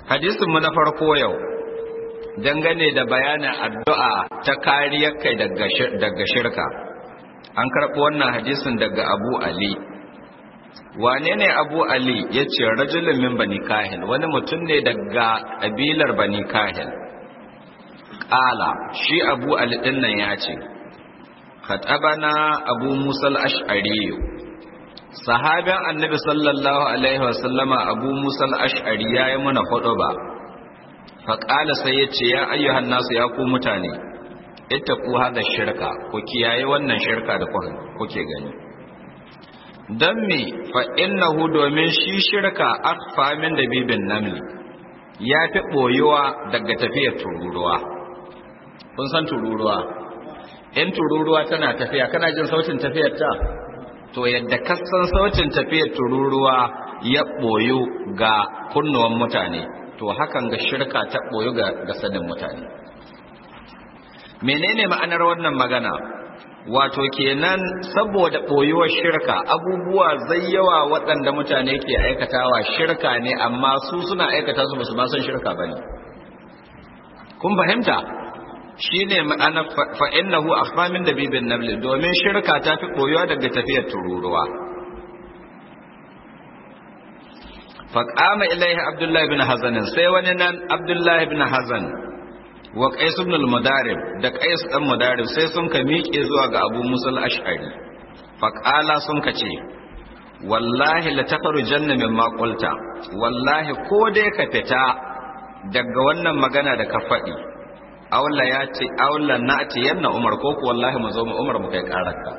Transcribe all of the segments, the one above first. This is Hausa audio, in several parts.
hadisin mu na farko yau dangane da bayanin addu'a ta kariyar kai daga shirka an karɓi wannan hadisin daga abu ali wane ne abu ali ya ce rajulun min bani kahil wani mutum ne daga ƙabilar bani kahil ƙala shi abu ali ɗinnan ya ce katabana abu musal ash'ariyu sahabin annabi sallallahu alaihi wasallama abu musal ash'ari ya yi mana hudu ba faƙala sai ya ce ya ayyuhan nasu ya ku mutane ita ku hada shirka ku kiyaye wannan shirka da kuke gani don me fa innahu domin shi shirka akfa min da bibin namli ya fi ɓoyuwa daga tafiyar tururuwa kun san tururuwa in tururuwa tana tafiya kana jin sautin tafiyar ta to yadda kasan sautin tafiyar tururuwa ya ɓoyu ga kunnuwan mutane to hakan ga shirka ta ɓoyu ga sanin mutane menene ma'anar wannan magana wato kenan saboda ɓoyuwar shirka abubuwa zai yawa waɗanda mutane ke aikatawa shirka ne amma su suna aikata su basu ma san shirka ba ne kun fahimta shi ne ma'ana fa'innahu a min da bibin nabli domin shirka ta fi ɓoyuwa daga tafiyar tururuwa faƙama ilaihi abdullahi bin hazanin sai wani nan abdullahi bin hazan wa qais ibn al-mudarib da qais dan mudarib sai sun ka miƙe zuwa ga abu musul ash'ari faqala sun ka ce wallahi la takhrujanna mimma qulta wallahi ko dai ka fita daga wannan magana da ka faɗi awla ya ce awla na'ti yanna umar ko ku wallahi mu zo mu umar mu kai karaka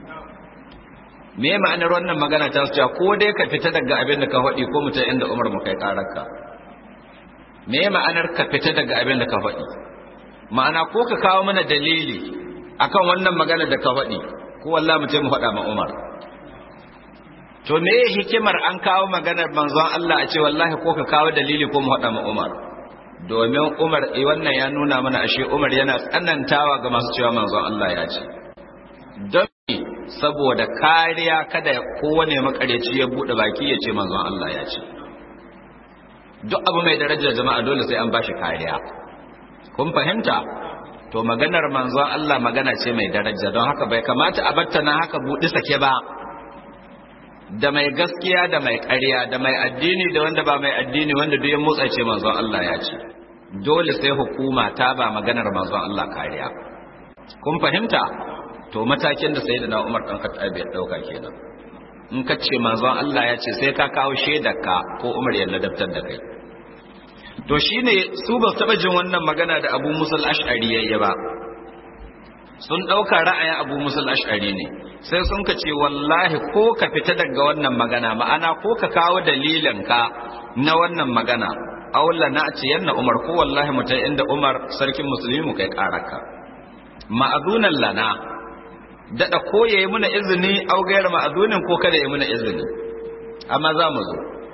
me ma'anar wannan magana ta su ko dai ka fita daga abin da ka faɗi ko mu ta inda umar mu kai karaka me ma'anar ka fita daga abin da ka faɗi ma'ana ko ka kawo mana dalili akan wannan magana da ka faɗi ko wallahi mu ce mu faɗa ma Umar to me hikimar an kawo maganar manzon Allah a ce wallahi ko ka kawo dalili ko mu faɗa ma Umar domin Umar eh wannan ya nuna mana ashe Umar yana tsanantawa ga masu cewa manzon Allah ya ce don saboda kariya kada kowane makareci ya bude baki ya ce manzon Allah ya ce duk abu mai darajar jama'a dole sai an bashi kariya kun fahimta to maganar manzon Allah magana ce mai daraja don haka bai kamata a batta na haka buɗi sake ba da mai gaskiya da mai ƙarya da mai addini da wanda ba mai addini wanda duk ya motsa ce manzon Allah ya ce dole sai hukuma ta ba maganar manzon Allah kariya kun fahimta to matakin da sayyidina Umar dan Khattab ya dauka kenan in ka ce manzon Allah ya ce sai ka kawo shaidarka ko Umar ya ladabtar da kai to shine su ba taba jin wannan magana da Abu Musa al-Ash'ari yayi ba sun dauka ra'ayin Abu Musa al-Ash'ari ne sai sun ka ce wallahi ko ka fita daga wannan magana ma'ana ko ka kawo dalilin ka na wannan magana aula na ce yanna Umar ko wallahi mutai inda Umar sarkin musulmi mu kai karaka ma'azunan lana daɗa ko ya yi muna izini au gayar ma'azunin ko kada ya muna izini amma za mu zo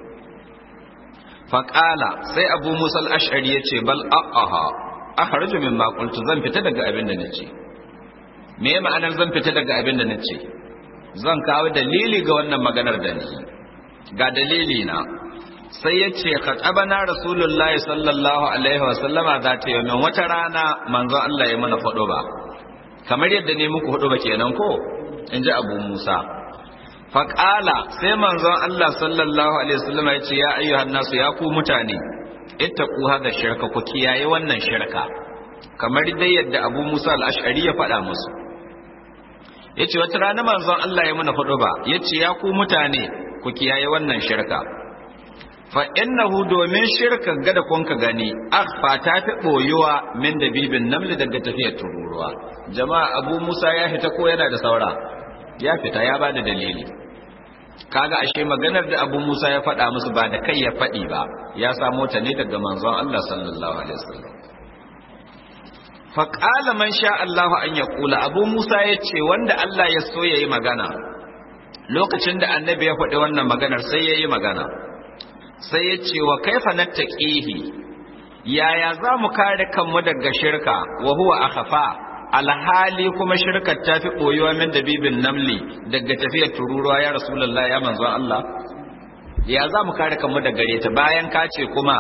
faƙala sai abu musa al'ashari ya ce bal a'aha a harju min makultu zan fita daga abin da na ce me ma'anar zan fita daga abin da na ce zan kawo dalili ga wannan maganar da ni ga dalili na sai ya ce khatabana rasulullahi sallallahu alaihi wasallama za ta yi min wata rana manzon Allah ya mana faɗo ba kamar yadda ne muku hudu ba kenan ko in ji abu musa faƙala sai manzon allah sallallahu alaihi wasallam ya ce ya ayyuhan nasu ya ku mutane ittaqu hada shirka ku kiyaye wannan shirka kamar dai yadda abu musa al-ash'ari ya faɗa musu yace wata rana manzon allah ya mana hudu ba yace ya ku mutane ku kiyaye wannan shirka fa innahu domin shirka gada kun ka gani akhfa ta fi boyuwa min dabibin namli daga tafiyar tururuwa jama'a abu musa ya fita ko yana da saura ya fita ya ba da dalili kaga ashe maganar da abu musa ya faɗa musu ba da kai ya faɗi ba ya samo ta ne daga manzon allah sallallahu alaihi wasallam faƙala man sha Allah an ya kula abu musa ya ce wanda allah ya so ya yi magana lokacin da annabi ya faɗi wannan maganar sai ya yi magana sai ya ce wa kaifa nattaqihi yaya za mu kare kanmu daga shirka wa huwa akhafa alhali kuma shirkar ta fi ɓoyuwa min dabibin namli daga tafiyar tururuwa ya rasulullah ya manzon Allah ya za mu kare kanmu da gare ta bayan ka ce kuma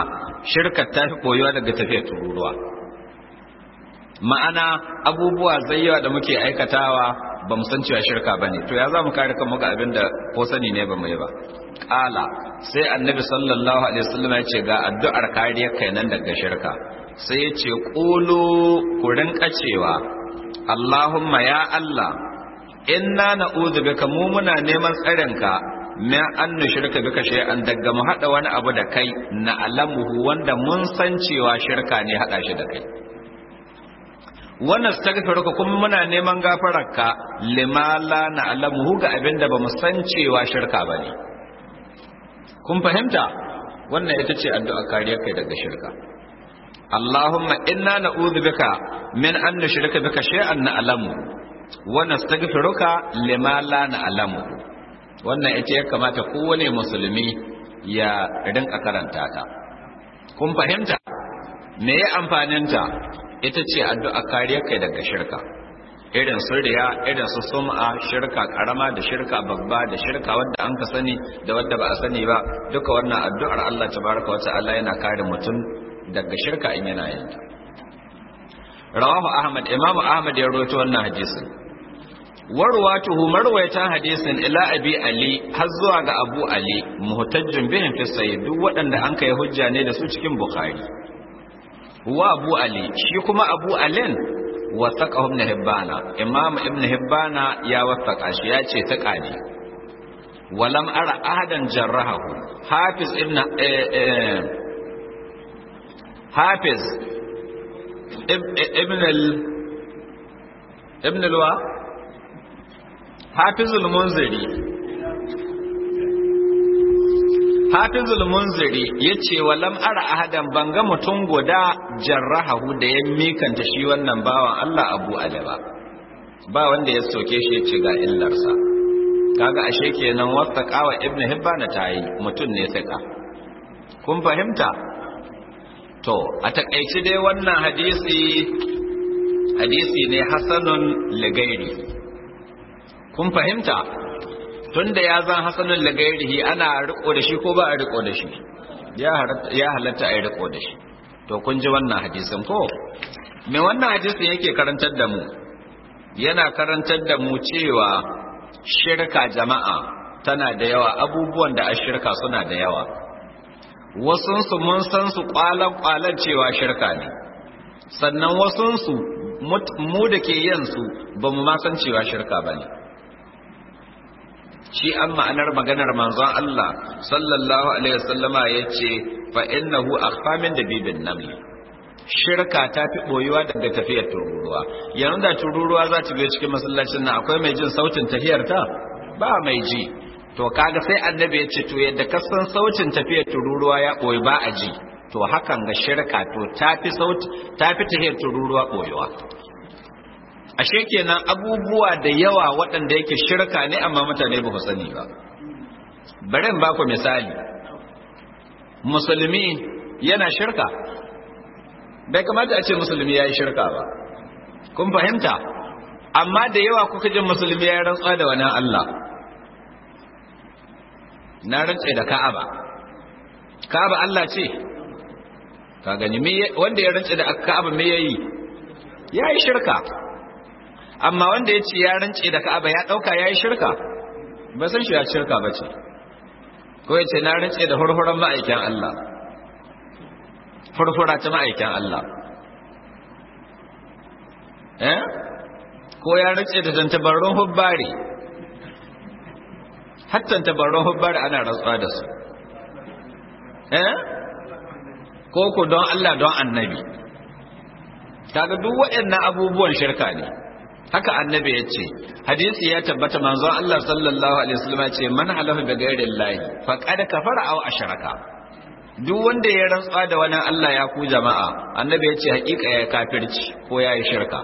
shirka ta fi koyuwa daga tafiyar tururuwa ma'ana abubuwa zayyawa da muke aikatawa ba mu san cewa shirka ba ne to ya za mu kare kanmu ga abin da ko sani ne ba mu yi ba ƙala sai annabi sallallahu alaihi wasallam ya ce ga addu'ar kariyar kai nan daga shirka sai ya ce ƙulu ku rinka cewa Allahumma ya Allah inna na'udhu bika mu muna neman tsarinka min an nushrika bika shay'an daga mu hada wani abu da kai na alamuhu wanda mun san cewa shirka ne hada shi da kai wannan stagfiruka kuma muna neman gafararka lima la na alamuhu ga abinda ba mu san cewa shirka bane kun fahimta wannan ita ce addu'a kariyar kai daga shirka Allahumma inna na'udhu bika min an nushrika bika shay'an na'lamu wa nastaghfiruka lima la na'lamu wannan ita ya kamata kowane musulmi ya rinka karanta ta kun fahimta me ya amfanin ta ita ce addu'a kariyar kai daga shirka irin sirriya irin su sum'a shirka karama da shirka babba da shirka wadda an ka sani da wadda ba a sani ba duka wannan addu'ar Allah tabaraka wa ta'ala yana kare mutum daga shirka in yana yin ta rawahu ahmad imamu ahmad ya rawaito wannan hadisin warwatuhu marwayatan hadisin ila abi ali har zuwa ga abu ali muhtajjun bihin fi sayyid duk waɗanda an kai hujja ne da su cikin bukhari wa abu ali shi kuma abu alin wasaqahu ibn hibbana imam ibn hibbana ya wasaqa shi ya ce ta ne walam ara ahadan jarrahahu hafiz ibn hafiz ibn al ibn alwa hafizul munziri hafizul munziri yace walam ara ahadan banga mutum guda jarrahahu da ya mikanta shi wannan bawan Allah Abu Alaba ba wanda ya soke shi yace ga illarsa kaga ashe kenan wasaqawa ibn hibban tayi mutum ne saka kun fahimta to a takaice dai wannan hadisi hadisi ne hasanun ligairi kun fahimta tunda ya zan hasanun ligairihi ana riko da shi ko ba a riko da shi ya halatta a yi riko da shi to kun ji wannan hadisin ko me wannan hadisin yake karantar da mu yana karantar da mu cewa shirka jama'a tana da yawa abubuwan da a shirka suna da yawa wasunsu mun san su kwalan-kwalan cewa shirka ne sannan wasunsu mu da ke yin su ba mu ma san cewa shirka ba ne shi an ma'anar maganar manzon Allah sallallahu alaihi wasallama ya ce fa innahu akhfa min dabibin naml shirka ta fi boyuwa daga tafiyar tururuwa yanzu da tururuwa za ta biyo cikin masallacin nan akwai mai jin sautin tafiyar ta ba mai ji to kaga sai annabi ya ce to yadda ka san sautin tafiyar tururuwa ya boyi ba a ji to hakan ga shirka to tafi sauti tafi tafiyar tururuwa boyuwa ashe kenan abubuwa da yawa waɗanda yake shirka ne amma mutane ba su sani ba bari in baku misali musulmi yana shirka bai kamata a ce musulmi ya yi shirka ba kun fahimta amma da yawa kuka jin musulmi ya rantsuwa da wani Allah na rantse da ka'aba ka'aba Allah ce ka gani wanda ya rantse da ka'aba me yayi ya yi shirka amma wanda ya ce ya rance da ka'aba ya ɗauka ya yi shirka ba san shi ya shirka ba ce ko ya ce na rance da hurhuran ma'aikin Allah furfura ta ma'aikin Allah eh ko ya rance da tantabarun hubbari hattan tabarun hubbari ana rantsuwa da su eh ko ku don Allah don annabi kaga duk waɗannan abubuwan shirka ne haka annabi ya ce hadisi ya tabbata manzon Allah sallallahu alaihi wasallam ya ce man halafa bi ghairi llahi faqad kafara aw ashraka duk wanda ya rantsuwa da wani Allah ya ku jama'a annabi ya ce hakika ya kafirci ko ya yi shirka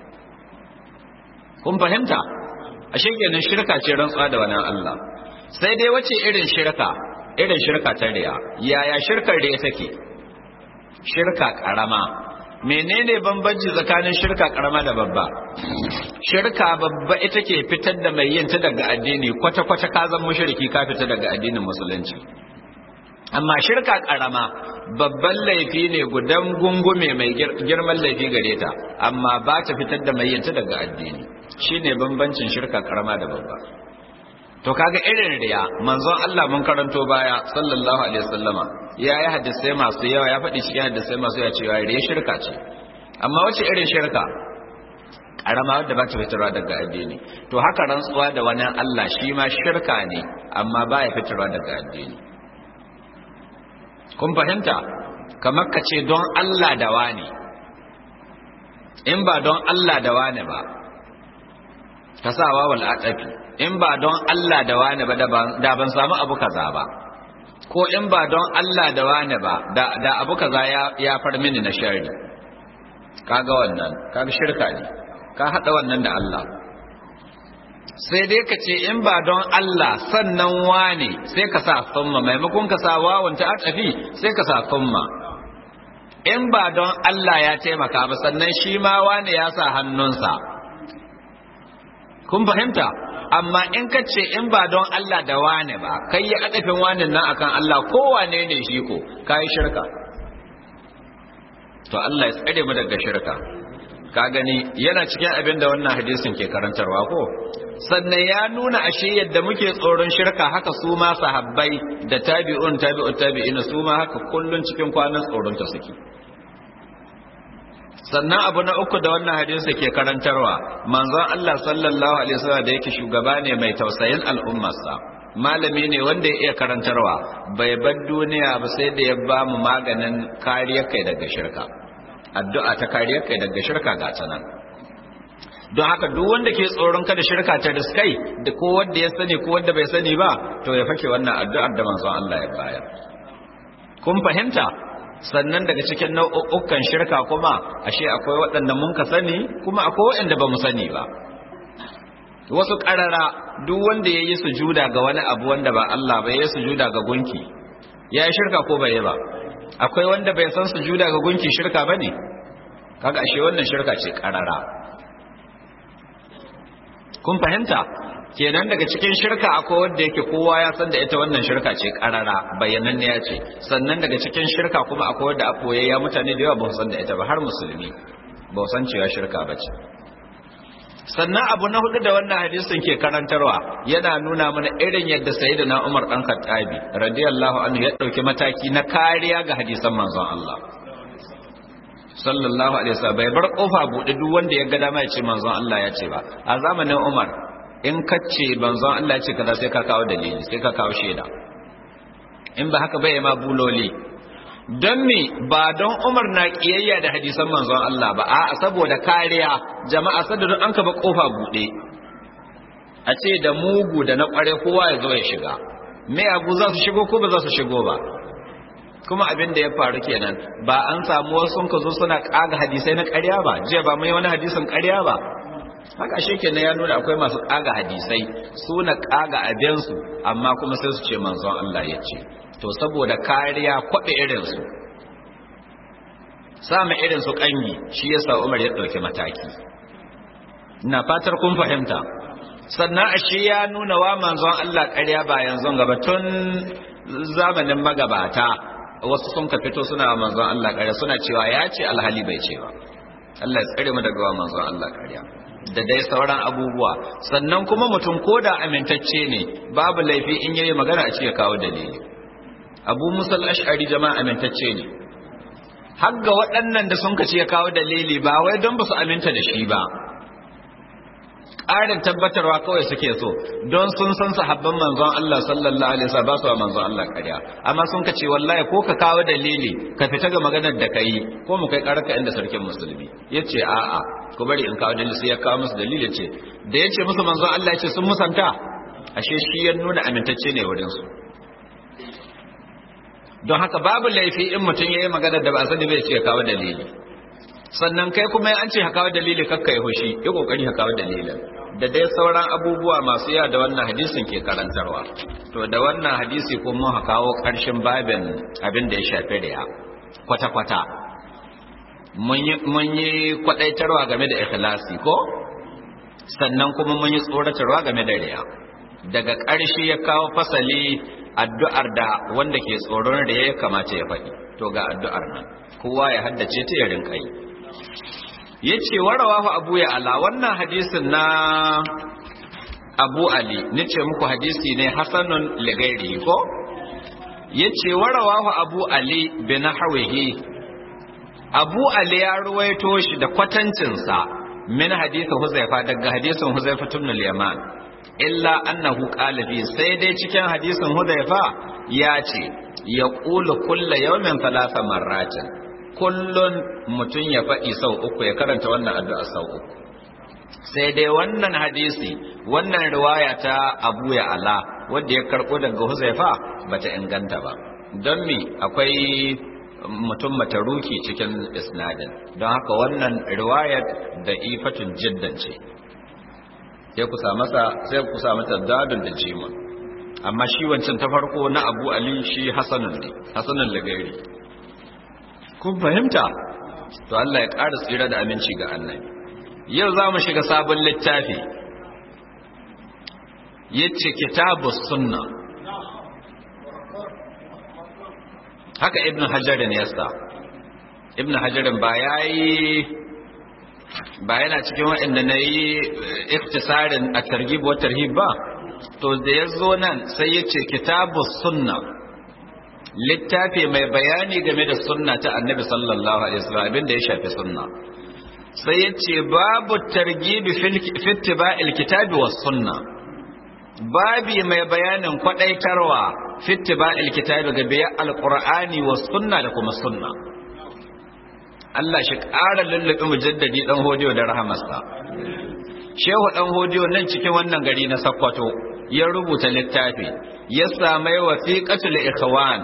kun fahimta ashe kenan shirka ce rantsuwa da wani Allah sai dai wace irin shirka irin shirka ta riya yaya shirkar riya take shirka karama menene bambanci tsakanin shirka karama da babba shirka babba ita ke fitar da mai yin ta daga addini kwata-kwata ka zan mushriki ka fita daga addinin musulunci amma shirka karama babban laifi ne gudan gungume mai girman laifi gare ta amma ba ta fitar da mai yanta daga addini shine bambancin shirka karama da babba to kaga irin riya manzon Allah mun karanto baya sallallahu alaihi wasallama ya yi hadisai masu yawa ya faɗi cikin hadisai masu yawa cewa riya shirka ce amma wace irin shirka karama wadda ba ta fitarwa daga addini to haka rantsuwa da wani Allah shi ma shirka ne amma ba ya fitarwa daga addini kun fahimta kamar ka ce don Allah da wani in ba don Allah da wani ba ka sa wawal atafi in ba don Allah da wani ba da ban samu abu kaza ba ko in ba don Allah da wani ba da abu kaza ya far mini na shari kaga wannan kaga shirka ne ka hada wannan da Allah sai dai ka ce in ba don Allah sannan wane sai ka sa summa maimakon ka sa wawan ta atafi sai ka sa summa in ba don Allah ya taimaka ba sannan shi ma wane ya sa hannunsa kun fahimta amma in ka ce in ba don Allah da wane ba kai ya adafin wane nan akan Allah ko wane ne shi ko kai shirka to Allah ya tsare mu daga shirka ka gani yana cikin abin da wannan hadisin ke karantarwa ko sannan ya nuna ashe yadda muke tsoron shirka haka su ma sahabbai da tabi'un tabi'ut tabi'ina su ma haka kullun cikin kwanan tsoron ta suke sannan abu na uku da wannan hadisi ke karantarwa manzon Allah sallallahu alaihi wasallam da yake shugaba ne mai tausayin al'ummarsa malami ne wanda ya iya karantarwa bai bar duniya ba sai da ya ba mu maganin kariyar kai daga shirka addu'a ta kariyar kai daga shirka ga ta nan don haka duk wanda ke tsoron kada shirka ta riskai da ko wanda ya sani ko wanda bai sani ba to ya fake wannan addu'ar da manzon Allah ya bayar kun fahimta sannan daga cikin nau'ukan shirka kuma ashe akwai waɗanda mun ka sani kuma akwai waɗanda ba mu sani ba wasu ƙarara duk wanda ya yi sujuda ga wani abu wanda ba Allah ba ya yi sujuda ga gunki ya yi shirka ko bai yi ba akwai wanda bai san sujuda ga gunki shirka ba ne kaga ashe wannan shirka ce ƙarara kun fahimta kenan daga cikin shirka akwai wanda yake kowa ya san da ita wannan shirka ce karara bayananne ya ce sannan daga cikin shirka kuma akwai wanda a koyayya mutane da yawa ba su san da ita ba har musulmi ba su san cewa shirka ba ce sannan abu na hudu da wannan hadisin ke karantarwa yana nuna mana irin yadda sayyidina Umar dan Khattabi radiyallahu anhu ya dauki mataki na kariya ga hadisan manzon Allah sallallahu alaihi wasallam bai bar kofa bude duk wanda ya ga dama ya ce manzon Allah ya ce ba a zamanin Umar in kace manzon Allah ya ce kaza sai ka kawo dalili sai ka kawo shaida in ba haka bai ma buloli don me ba don Umar na kiyayya da hadisan manzon Allah ba a saboda kariya jama'a sadadin an ka ba kofa bude a ce da mugu da na kware kowa ya zo ya shiga me abu za su shigo ko ba za su shigo ba kuma abin da ya faru kenan ba an samu wasu ka zo suna kaga hadisai na ƙarya ba jiya ba mai wani hadisin ƙarya ba haka shi kenan ya nuna akwai masu kaga hadisai su na kaga abinsu amma kuma sai su ce manzon Allah ya ce to saboda kariya kwaɗe irinsu samun irinsu ƙangi shi yasa Umar ya ɗauki mataki na fatar kun fahimta sannan ashe ya nuna wa manzon Allah ƙarya ba yanzu gaba tun zamanin magabata wasu sun ka fito suna wa manzon Allah ƙarya suna cewa ya ce alhali bai ce ba Allah ya tsare mu daga wa manzon Allah ƙarya da dai sauran abubuwa sannan kuma mutum ko da amintacce ne babu laifi in yayi magana a ce ya kawo dalili abu musal ash'ari jama'a amintacce ne har ga waɗannan da sun kace ya kawo dalili ba wai don ba su aminta da shi ba ƙarin tabbatarwa kawai suke so don sun san sahabban manzon Allah sallallahu alaihi wasallam ba su wa manzon Allah ƙarya amma sun kace wallahi ko ka kawo dalili ka fita ga maganar da kai ko mu kai ƙararka inda sarkin musulmi yace a'a ku bari in kawo dalili sai ya kawo musu dalili ce da yace musu manzon Allah yace sun musanta ashe shi ya nuna amintacce ne wurin su don haka babu laifi in mutum yayi magana da ba a sani bai ce ya kawo dalili sannan kai kuma an ce ka kawo dalili kakka yi hushi yi kokari ka kawo dalilin da dai sauran abubuwa masu yawa da wannan hadisin ke karantarwa to da wannan hadisi ko mun kawo karshen babin abin da ya shafi riya kwata-kwata mun yi kwadaitarwa game da ikhlasi ko sannan kuma mun yi tsoratarwa game da riya daga ƙarshe ya kawo fasali addu'ar da wanda ke tsoron da ya kamace ya faɗi to ga addu'ar nan kowa ya haddace ta ya rinka yi yace warawahu abu ya ala wannan hadisin na abu ali nace muku hadisi ne hasanun ligairi ko yace warawahu abu ali bi nahwihi abu ali ya ruwaito shi da kwatancinsa min hadisin huzaifa daga hadisin huzaifa ibn al-yaman illa annahu qala fi sai dai cikin hadisin huzaifa ya ce ya qulu kullu yawmin thalatha marratin kullun mutun ya faɗi sau uku ya karanta wannan addu'a sau uku sai dai wannan hadisi wannan riwaya ta Abu ya Ala wanda ya karbo daga Huzaifa bata inganta ba don me akwai mutum mataruki cikin isnadin don haka wannan riwayat da ifatun jiddan ce sai ku samu sai ku samu tadadun da jima amma shi wancan ta farko na Abu Ali shi Hasanun ne Hasanun lagari kun fahimta to Allah ya ƙara tsira da aminci ga annabi yau za mu shiga sabon littafi yace kitabus sunna haka ibn hajarin ya sa ibn hajarin ba ya yi ba yana cikin waɗanda na yi iftisarin a targhib wa tarhib ba to da ya zo nan sai ya ce kitabu sunna littafi mai bayani game da sunna ta annabi sallallahu alaihi wasallam abin da ya shafi sunna sai ya ce babu targibi fittiba'il kitabi was sunna babi mai bayanin kwadaitarwa fittiba'il kitabi ga biya alqur'ani was sunna da kuma sunna Allah shi ƙara lullube mujaddadi dan hodiyo da rahamarsa Shehu dan hodiyo nan cikin wannan gari na Sokoto ya rubuta littafi ya samai wasiqatul ikhwan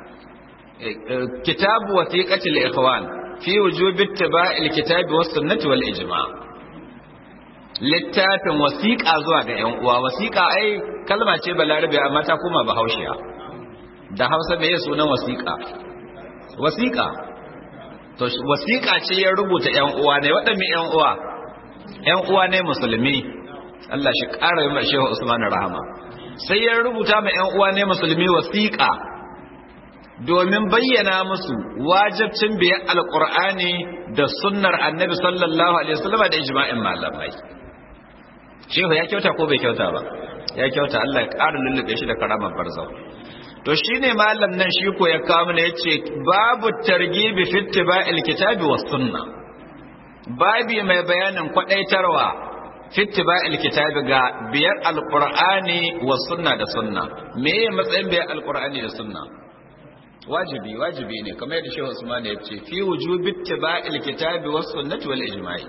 kitabu wasiqatul ikhwan fi wujubi ittiba'il kitabi was sunnati wal ijma' littafin wasiqa zuwa ga yan uwa wasiqa ai kalma ce balarabe amma ta kuma bahaushiya da Hausa me ya sunan wasiqa wasiqa to wasiqa ce ya rubuta yan uwa ne waɗanne yan uwa yan uwa ne musulmi Allah shi ƙara yi Shehu Usman rahama sai ya rubuta ma yan uwa ne musulmi wasiqa domin bayyana musu wajibcin biyan alkur'ani da sunnar annabi sallallahu alaihi wasallam da ijma'in malamai shehu ya kyauta ko bai kyauta ba ya kyauta Allah ya ƙara lullube shi da karamar barzau to shine malam nan shi ko ya kawo mana yace babu targibi fi ittiba'il kitabi was sunna babi mai bayanin kwadaitarwa fi ittiba'il kitabi ga biyar alqur'ani was sunna da sunna me matsayin biyar alqur'ani da sunna wajibi wajibi ne kamar yadda Shehu Usman ya ce fi wujubi ittiba'il kitabi was sunnati wal ijma'i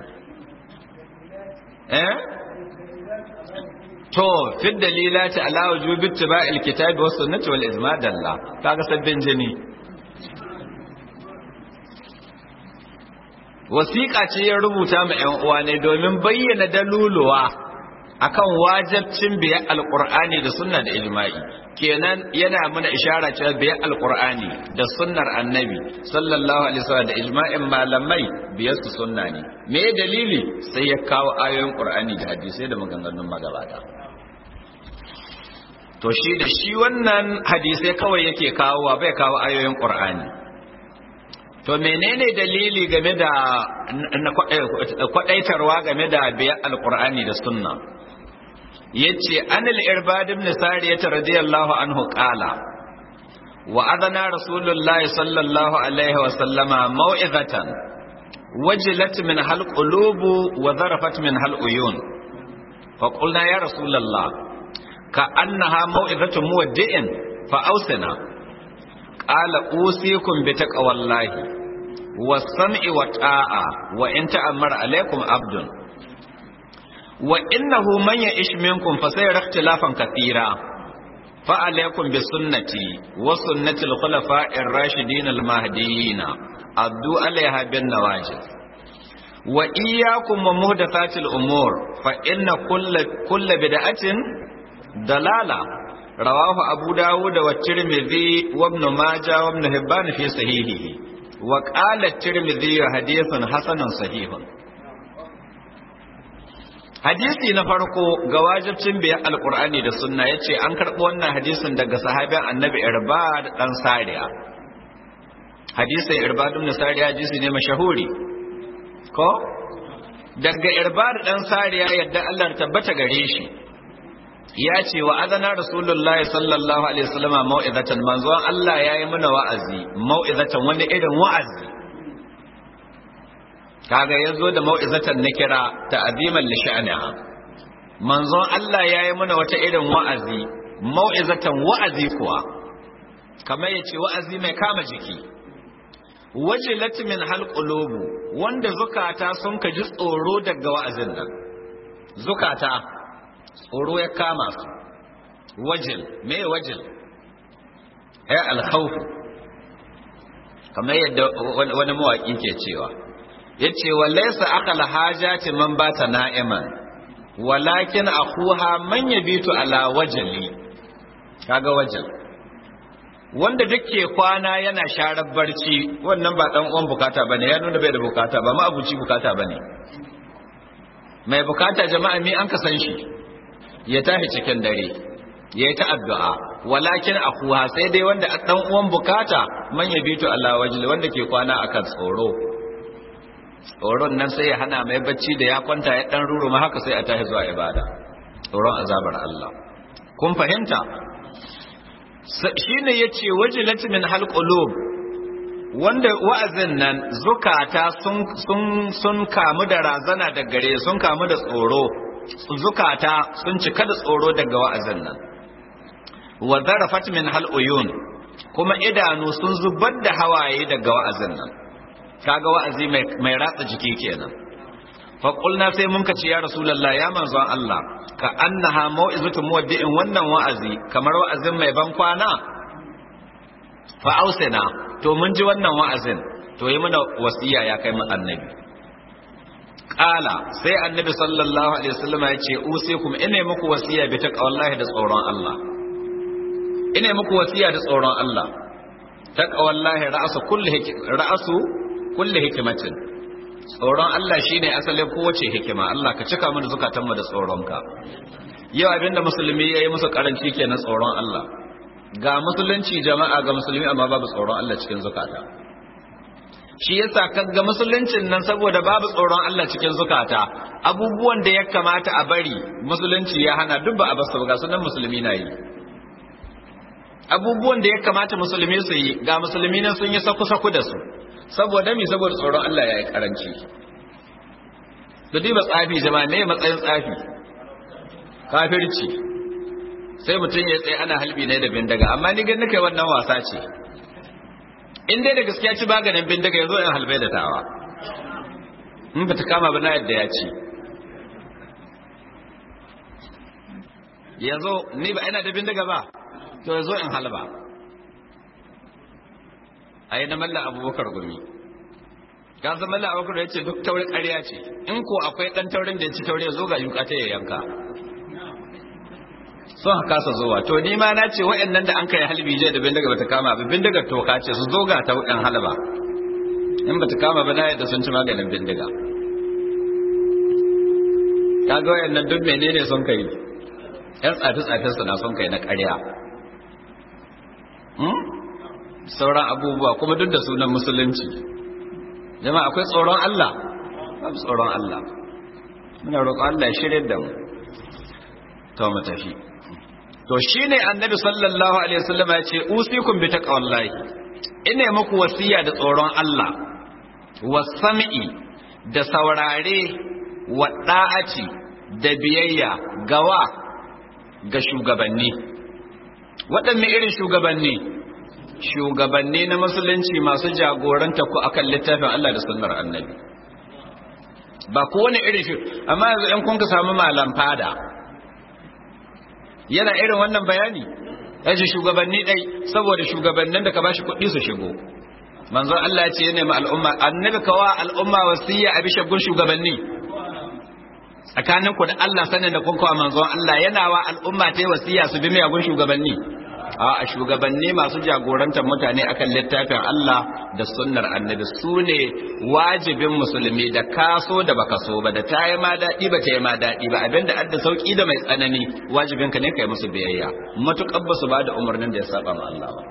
eh to fi dalilati ala wujubi ittiba'il kitabi was sunnati wal ijma' dalla kaga sabbin jini wasiƙa ce ya rubuta ma ƴan uwa ne domin bayyana daluluwa akan wajibcin biya alqur'ani da sunna da ijma'i kenan yana mana ishara cewa biya alqur'ani da sunnar annabi sallallahu alaihi wasallam da ijma'in malamai biyar su sunna ne me dalili sai ya kawo ayoyin qur'ani da hadisai da maganganun magabata to shi da shi wannan hadisai kawai yake kawowa bai kawo ayoyin qur'ani to menene dalili game da kwadaitarwa game da biya alqur'ani da sunna yace anil irbad ibn sariyah radiyallahu anhu qala wa adana rasulullah sallallahu alaihi wa sallama mau'izatan wajilat min hal qulubu wa zarafat min hal uyun fa qulna ya rasulullah ka annaha mau'izatu muwaddi'in fa awsina qala usikum bi taqwallahi was-sam'i wa ta'a wa in ta'ammara alaikum abdun وإنه من يعيش منكم فسيرى اختلافا كثيرا فعليكم بسنتي وسنة الخلفاء الراشدين المهديين عضوا عليها بالنواجذ وإياكم ومهدثات الأمور فإن كل كل بدعة ضلالة رواه أبو داود والترمذي وابن ماجه وابن هبان في صحيحه وقال الترمذي حديث حسن صحيح hadisi na farko ga wajibcin biyan alkur'ani da sunna ya ce an karɓi wannan hadisin daga sahabin annabi irbad ɗan sariya hadisin irbad ɗan sariya hadisi ne mashahuri ko daga irbad ɗan sariya yadda allah tabbata gare shi ya ce wa adana rasulullahi sallallahu alaihi wasallam mau'izatan manzon allah ya yi mana wa'azi mau'izatan wani irin wa'azi kaga yazo da mau'izatan na kira ta'ziman li sha'niha manzon Allah yayi mana wata irin wa'azi mau'izatan wa'azi kuwa kamar yace wa'azi mai kama jiki wajilat min halqulubu wanda zukata sun ka ji tsoro daga wa'azin nan zukata tsoro ya kama su wajil me wajil ay al-khawf kamar yadda wani mawaki ke cewa yace walaysa akal hajati man bata na'iman walakin akhuha man yabitu ala wajli kaga wajal wanda duke kwana yana sharar barci wannan ba dan uwan bukata bane ya nuna bai da bukata ba ma abuci bukata bane mai bukata jama'a mi an ka san shi ya tashi cikin dare yayi ta addu'a walakin akhuha sai dai wanda dan uwan bukata man yabitu ala wajli wanda ke kwana akan tsoro tsoron nan sai ya hana mai bacci da ya kwanta ya dan ruruma haka sai a tashi zuwa ibada tsoron azabar Allah kun fahimta shine yace wajilat min halqulub wanda wa'azin nan zukata sun sun sun kamu da razana da gare sun kamu da tsoro zukata sun cika da tsoro daga wa'azin nan wa zarafat min haluyun kuma idanu sun zubar da hawaye daga wa'azin nan kaga wa'azi mai ratsa jiki kenan fa qulna sai mun kace ya rasulullah ya manzon Allah ka annaha mau'izatu muwaddi'in wannan wa'azi kamar wa'azin mai ban kwana fa ausina to mun ji wannan wa'azin to yi mana wasiya ya kai mu annabi qala sai annabi sallallahu alaihi wasallam ya ce usikum ina muku wasiya bi taqwallahi da tsoron Allah ina muku wasiya da tsoron Allah taqwallahi ra'su kulli ra'su kulli hikimatin tsoron Allah shine asalin kowace hikima Allah ka cika mana zukatanmu da tsoronka yau abinda musulmi yayi musu karanci kenan tsoron Allah ga musulunci jama'a ga musulmi amma babu tsoron Allah cikin zukata shi yasa kaga musuluncin nan saboda babu tsoron Allah cikin zukata abubuwan da ya kamata a bari musulunci ya hana duk ba a basu ga sunan musulmi na yi abubuwan da ya kamata musulmi su yi ga musulmi nan sun yi saku-saku da su saboda mi saboda tsoron Allah ya yi karanci da diba tsafi jama'a ne matsayin tsafi kafirci sai mutum ya tsaye ana halbi ne da bindiga amma ni gan nake wannan wasa ce in dai da gaskiya ci maganin bindiga yazo in halbai da tawa in ba ta kama ba na yadda ya ci yanzu ni ba ina da bindiga ba to yazo in halba a yi na mallan abubakar gumi ka san mallan abubakar ya ce duk taurin ƙarya ce in ko akwai ɗan taurin da ya ci taure zo ga yuka ta ya yanka sun haka su zuwa to ni ma na ce waɗannan da an kai halbi je da bindiga bata kama ba bindigar toka ce su zo ga ta ɗan halba in bata kama ba na yadda sun ci maganin bindiga kaga waɗannan duk menene sun kai yan tsafi-tsafin su na sun kai na ƙarya sauran abubuwa kuma duk da sunan musulunci jama'a akwai tsoron Allah babu tsoron Allah muna roƙon Allah ya shirye da mu to mu tafi to shine annabi sallallahu alaihi wasallam ya ce usikum bi taqwallahi ina muku wasiya da tsoron Allah wasami'i da saurare wa da'ati da biyayya gawa ga shugabanni waɗanne irin shugabanni shugabanni na musulunci masu jagoranta ku akan littafin Allah da sunnar annabi ba kowane irin shi amma yanzu in kun ka samu malam fada yana irin wannan bayani yace shugabanni dai saboda shugabannin da ka bashi kuɗi su shigo manzo Allah ya ce yana ma al'umma annabi kawa al'umma wasiya a bishagun shugabanni tsakanin ku da Allah sanin da kun kawa manzo Allah yana wa al'umma ta wasiya su bi miyagun shugabanni a shugabanni masu jagorantar mutane akan littafin Allah da sunnar annabi su ne wajibin musulmi da kaso da baka so ba da ta yi ma daɗi ba ta yi ma daɗi ba abinda adda sauki da mai tsanani wajibin ka ne kai musu biyayya matuƙar ba su ba da umarnin da ya saba ma Allah ba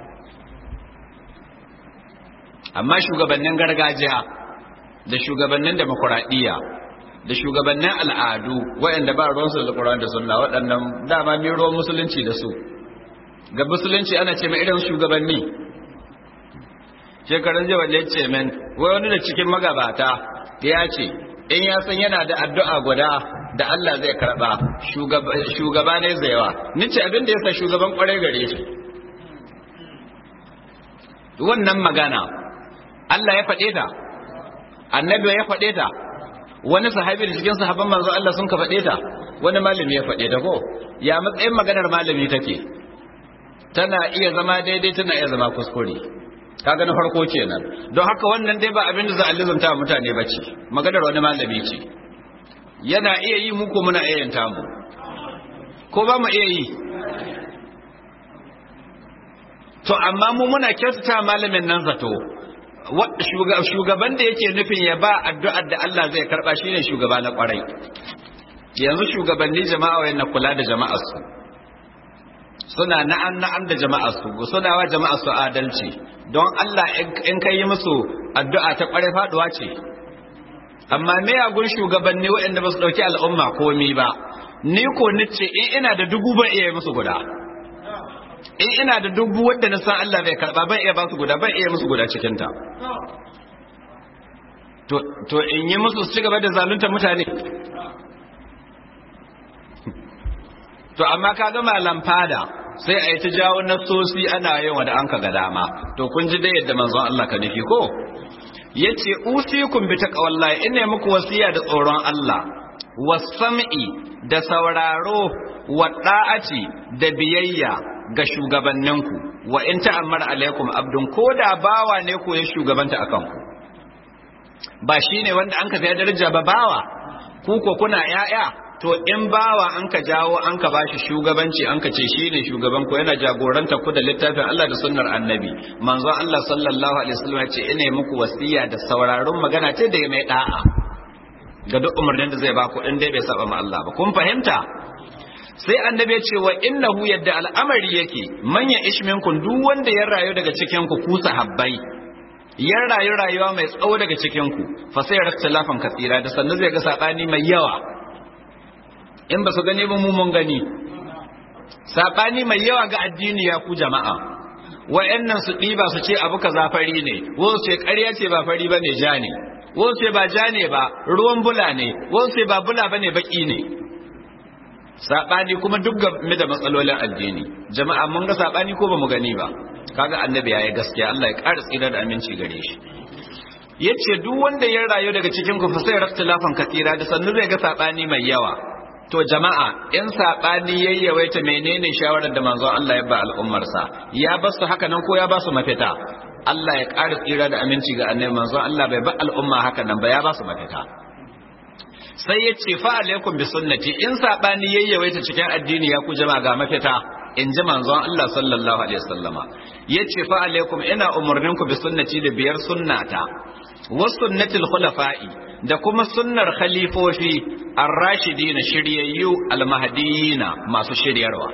amma shugabannin gargajiya da shugabannin demokuraɗiyya da shugabannin al'adu waɗanda ba ruwansu da Qur'an da sunna waɗannan dama mai ruwan musulunci da su ga musulunci ana ce mai irin shugabanni shekarun jiya wanda ya ce min wai wani da cikin magabata ya ce in ya san yana da addu'a guda da Allah zai karɓa shugaba ne zaiwa ni ce abin da ya sa shugaban kwarai gare shi wannan magana Allah ya faɗe ta annabi ya faɗe ta wani sahabi da cikin sahabban manzo Allah sun ka faɗe ta wani malami ya faɗe ta ko ya matsayin maganar malami take tana iya zama daidai tana iya zama kuskure kaga na farko kenan don haka wannan dai ba abin da za a lizanta mutane ba ce maganar wani malami ce yana iya yi muku muna iya yin tamu ko ba mu iya yi to amma mu muna kyautata malamin nan zato shugaban da yake nufin ya ba addu'ar da Allah zai karba shine shugaba na kwarai yanzu shugabanni jama'a wayan kula da jama'ar su suna na'an na'an da jama'ar su suna wa jama'ar su adalci don Allah in kai musu addu'a ta kwarai faduwa ce amma me yagun shugabanni waɗanda ba su dauki al'umma komi ba ni ko nace in ina da dubu ban iya musu guda in ina da dubu wadda na san Allah bai karba ban iya ba su guda ban iya musu guda cikin ta to to in yi musu su ci gaba da zalunta mutane to amma ka ga malam fada sai a yi ta jawo nasosi ana yin wa da an ka ga dama to kun ji dai yadda manzon Allah ka nufi ko yace usikum bi taqwallahi ina muku wasiya da tsoron Allah wasam'i da sauraro wa da'ati da biyayya ga shugabanninku wa in ta'ammar alaikum abdun ko da bawa ne ko ya shugabanta akan ku ba shine wanda an ka sai daraja ba bawa ku ko kuna yaya to in bawa an ka jawo an ka bashi shugabanci an ka ce shine shugaban ku yana jagoranta ku da littafin Allah da sunnar annabi manzo Allah sallallahu alaihi wasallam ya ce ina muku wasiya da sauraron magana ce da mai da'a ga duk umarnin da zai ba ku in dai bai saba ma Allah ba kun fahimta sai annabi ya ce wa innahu yadda al'amari yake manya ishminkun duk wanda ya rayu daga cikin ku ku sahabbai ya rayu rayuwa mai tsawo daga cikin ku fa sai raktalafan kasira da sannan zai ga sabani mai yawa in ba su gani ba mu mun gani sabani mai yawa ga addini ya ku jama'a wayannan su ɗiba su ce abu kaza fari ne wasu ce ƙarya ce ba fari bane ja ne wasu ce ba ja ne ba ruwan bula ne wasu ce ba bula bane baki ne sabani kuma duk game da matsalolin addini jama'a mun ga sabani ko ba mu gani ba kaga annabi yayi gaskiya Allah ya ƙara tsira da aminci gare shi yace duk wanda ya rayu daga cikin ku fa sai raktilafan katira da sannu zai ga sabani mai yawa to jama'a in sabani yayyawaita menene shawarar da manzon Allah ya ba al'ummar sa ya ba su haka nan ko ya ba su mafita Allah ya ƙara tsira da aminci ga annabi manzon Allah bai ba al'umma haka nan ba ya ba su mafita sai ya ce fa alaikum bi sunnati in sabani yayyawaita cikin addini ya ku jama'a ga mafita in ji manzon Allah sallallahu alaihi wasallama yace fa alaikum ina umurnin ku bi sunnati da biyar sunnata wa sunnatil khulafa'i da kuma sunnar khalifofi ar-rashidina shiryayyu al-mahdiyina masu shiryarwa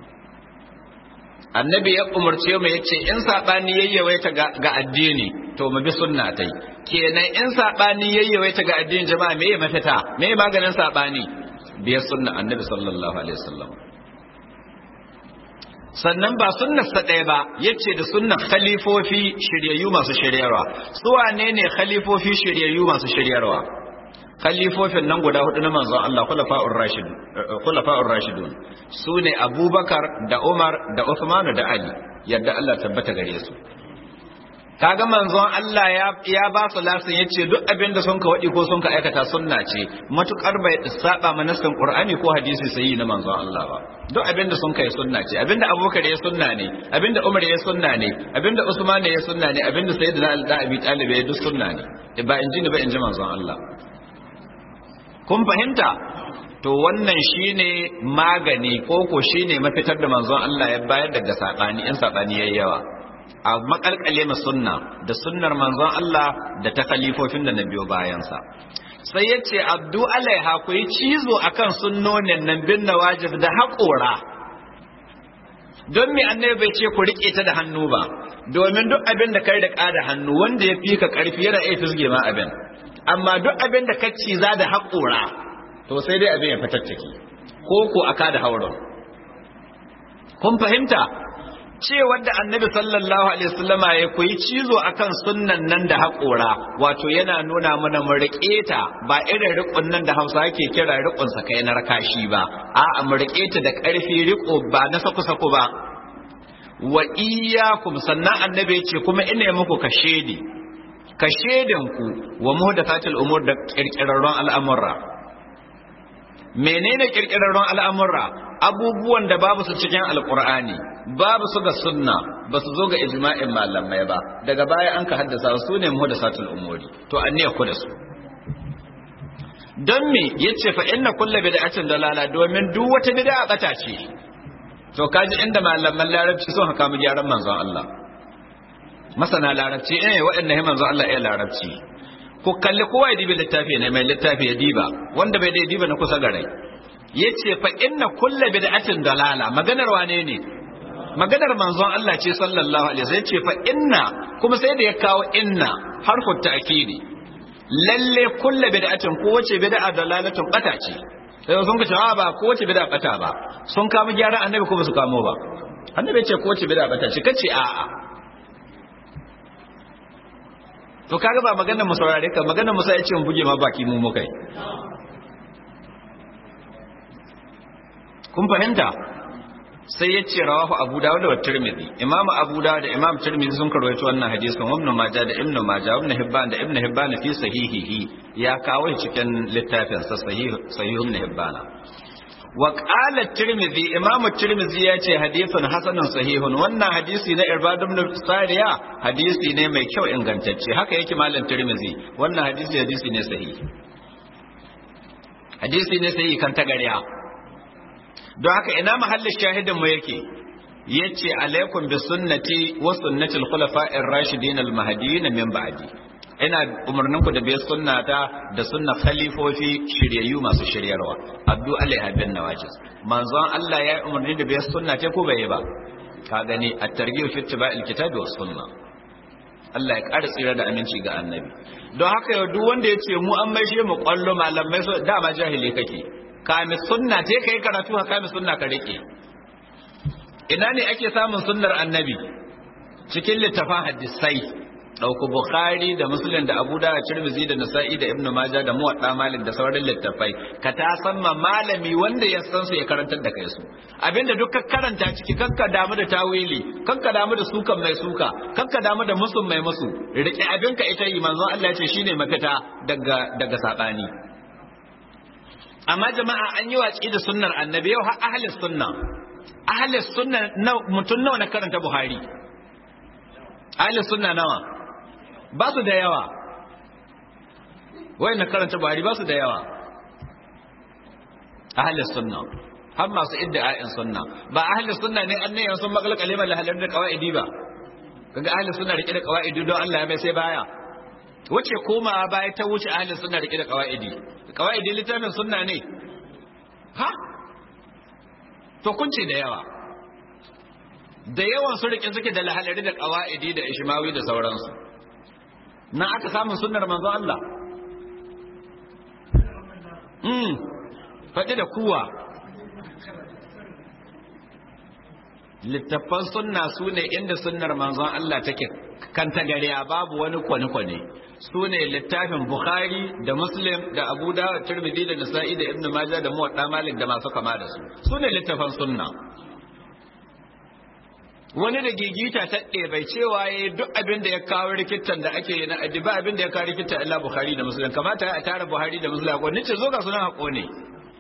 annabi ya umarce mu yace in sabani yayyawaita ga addini to mu bi sunnatai kenan in sabani yayyawaita ga addinin jama'a me ya mafita me maganin sabani biyar sunna annabi sallallahu alaihi wasallam sannan ba sunnar sa ɗaya ba yace da sunnar khalifofi shiryayyu masu shiryarwa su wane ne khalifofi shiryayyu masu shiryarwa khalifofin nan guda hudu na manzon Allah khulafa'ur rashidun khulafa'ur rashidun sune Abubakar da Umar da Uthman da Ali yadda Allah tabbata gare su kaga manzon Allah ya ya ba su lasin yace duk abin da sun ka wadi ko sun ka aikata sunna ce matukar bai saba manasin Qur'ani ko hadisi sahihi na manzon Allah ba duk abin da sun kai sunna ce abinda Abubakar ya sunna ne abinda Umar ya sunna ne abinda Usman ya sunna ne abinda Sayyidina Ali da Abi Talib ya duk sunna ne ba in ji ni ba in ji manzon Allah kun fahimta to wannan shine magani ko ko shine mafitar da manzon Allah ya bayar daga sabani in sabani yayi yawa a makalkale ma sunna da sunnar manzon Allah da ta khalifofin da na biyo bayansa sai ya ce abdu alaiha ku yi cizo akan sunnonin nan bin nawajib da haƙora don me annabi bai ce ku riƙe ta da hannu ba domin duk abin da kai da ƙada hannu wanda ya fi ka ƙarfi yana iya fisge ma abin amma duk abin da ka ciza da haƙora to sai dai abin ya fitar ciki ko ko aka da hauron kun fahimta cewar da annabi sallallahu alaihi wasallama ya koyi cizo akan sunnan nan da haƙora wato yana nuna mana mu riƙe ta ba irin riƙon nan da Hausa yake kira riƙon sa kai na rakashi ba a'a mu riƙe ta da ƙarfi riƙo ba na saku saku ba wa iyyakum sannan annabi ya ce kuma ina muku kashedi kashedin ku wa muhdathatil umur da kirkirarron al'amura menene kirkirarron al'amura abubuwan da babu su cikin alkur'ani babu su ga sunna ba su zo ga ijma'in malamai ba daga baya an ka haddasa su ne muhdasatul umuri to an ne ku da su don me yace fa inna kullu bid'atin dalala domin duk wata bid'a bata ce to kaji inda malaman larabci sun haka mu gyaran manzon Allah masana larabci eh waɗannan manzon Allah ya larabci ku kalli kowa ya dibi littafi ne mai littafi ya diba wanda bai dai diba na kusa garai yace fa inna kullu bid'atin dalala maganar wane ne maganar manzon Allah ce sallallahu alaihi wasallam yace fa inna kuma sai da ya kawo inna harfu ta'kidi lalle kullu bid'atin ko wace bid'a dalalatun bata ce sai sun ce ba ko wace bid'a bata ba sun kama gyaran annabi ko ba su kamo ba annabi ce ko wace bid'a bata ce kace a'a to kaga ba maganar mu saurare ka maganar mu sai ya ce mu buge ma baki mu mu kai kun fahimta sai ya ce rawahu abu dawud da tirmidhi imamu abu dawud da imam tirmidhi sun karwaito wannan hadisin ibn majah da ibn majah ibn hibban da ibn hibban fi sahihihi ya kawo cikin littafin sa sahih sahih ibn hibban wa qala tirmidhi imam tirmidhi ya ce hadithun hasanun sahihun wannan hadisi na irbad ibn sariya hadisi ne mai kyau ingantacce haka yake malam tirmidhi wannan hadisi hadisi ne sahihi hadisi ne sahihi kan tagariya don haka ina mahallin shahidin mu yake yace alaikum bi sunnati wa sunnatil khulafa'ir rashidin al mahdiyyin min ba'di ina umarnin ku da biyar sunnata da sunna khalifofi shiryayyu masu shiryarwa abdu alaiha bin nawajis manzon Allah ya umarni da biyar sunna ce ko bai ba ka gani at-targhib fi ittiba'il kitabi was sunna Allah ya ƙara tsira da aminci ga annabi don haka yau duk wanda ya ce mu an maishe mu kwallo malamai so dama jahili kake kami sunna ce kai karatu ka kami sunna ka rike ina ne ake samun sunnar annabi cikin littafin hadisai ɗauku bukhari da muslim da abu da tirmidhi da nasa'i da ibnu majah da muwadda malik da sauran littafai ka ta san ma malami wanda ya san su ya karantar da kai su abinda duk ka karanta ciki kakka damu da tawili kakka damu da sukan mai suka kakka damu da musun mai musu rike abinka ita yi manzon Allah ya ce shine mafita daga daga sabani amma jama'a an yi watsi da sunnar annabi yau har ahli sunna ahli sunna mutum nawa na karanta buhari ahli sunna nawa ba su da yawa wai na karanta buhari ba su da yawa ahli sunna har masu idda'a'in sunna ba ahli sunna ne an ne sun makala kalimar lahalar da qawaidi ba kaga ahli sunna rike da qawaidi don Allah ya mai sai baya wace koma baya ta wuce ahli sunna rike da qawaidi qawaidi littafin sunna ne ha to kunce da yawa da yawan su rike suke da lahalari da qawaidi da ishmawi da sauransu na aka samun sunnar manzo Allah mm faɗi da kuwa littattafan sunna su ne inda sunnar manzon Allah take kan tagariya babu wani kwane-kwane su ne littafin bukhari da muslim da abu da tirmidhi da nasa'i da ibn majah da muwadda malik da masu kama da su su ne littafan sunna wani da gigita ta bai cewa ya duk abin da ya kawo rikitan da ake na ba abin da ya kawo rikitan illa bukhari da muslim kamata a tara buhari da muslim ko nace zo ga sunan hako ne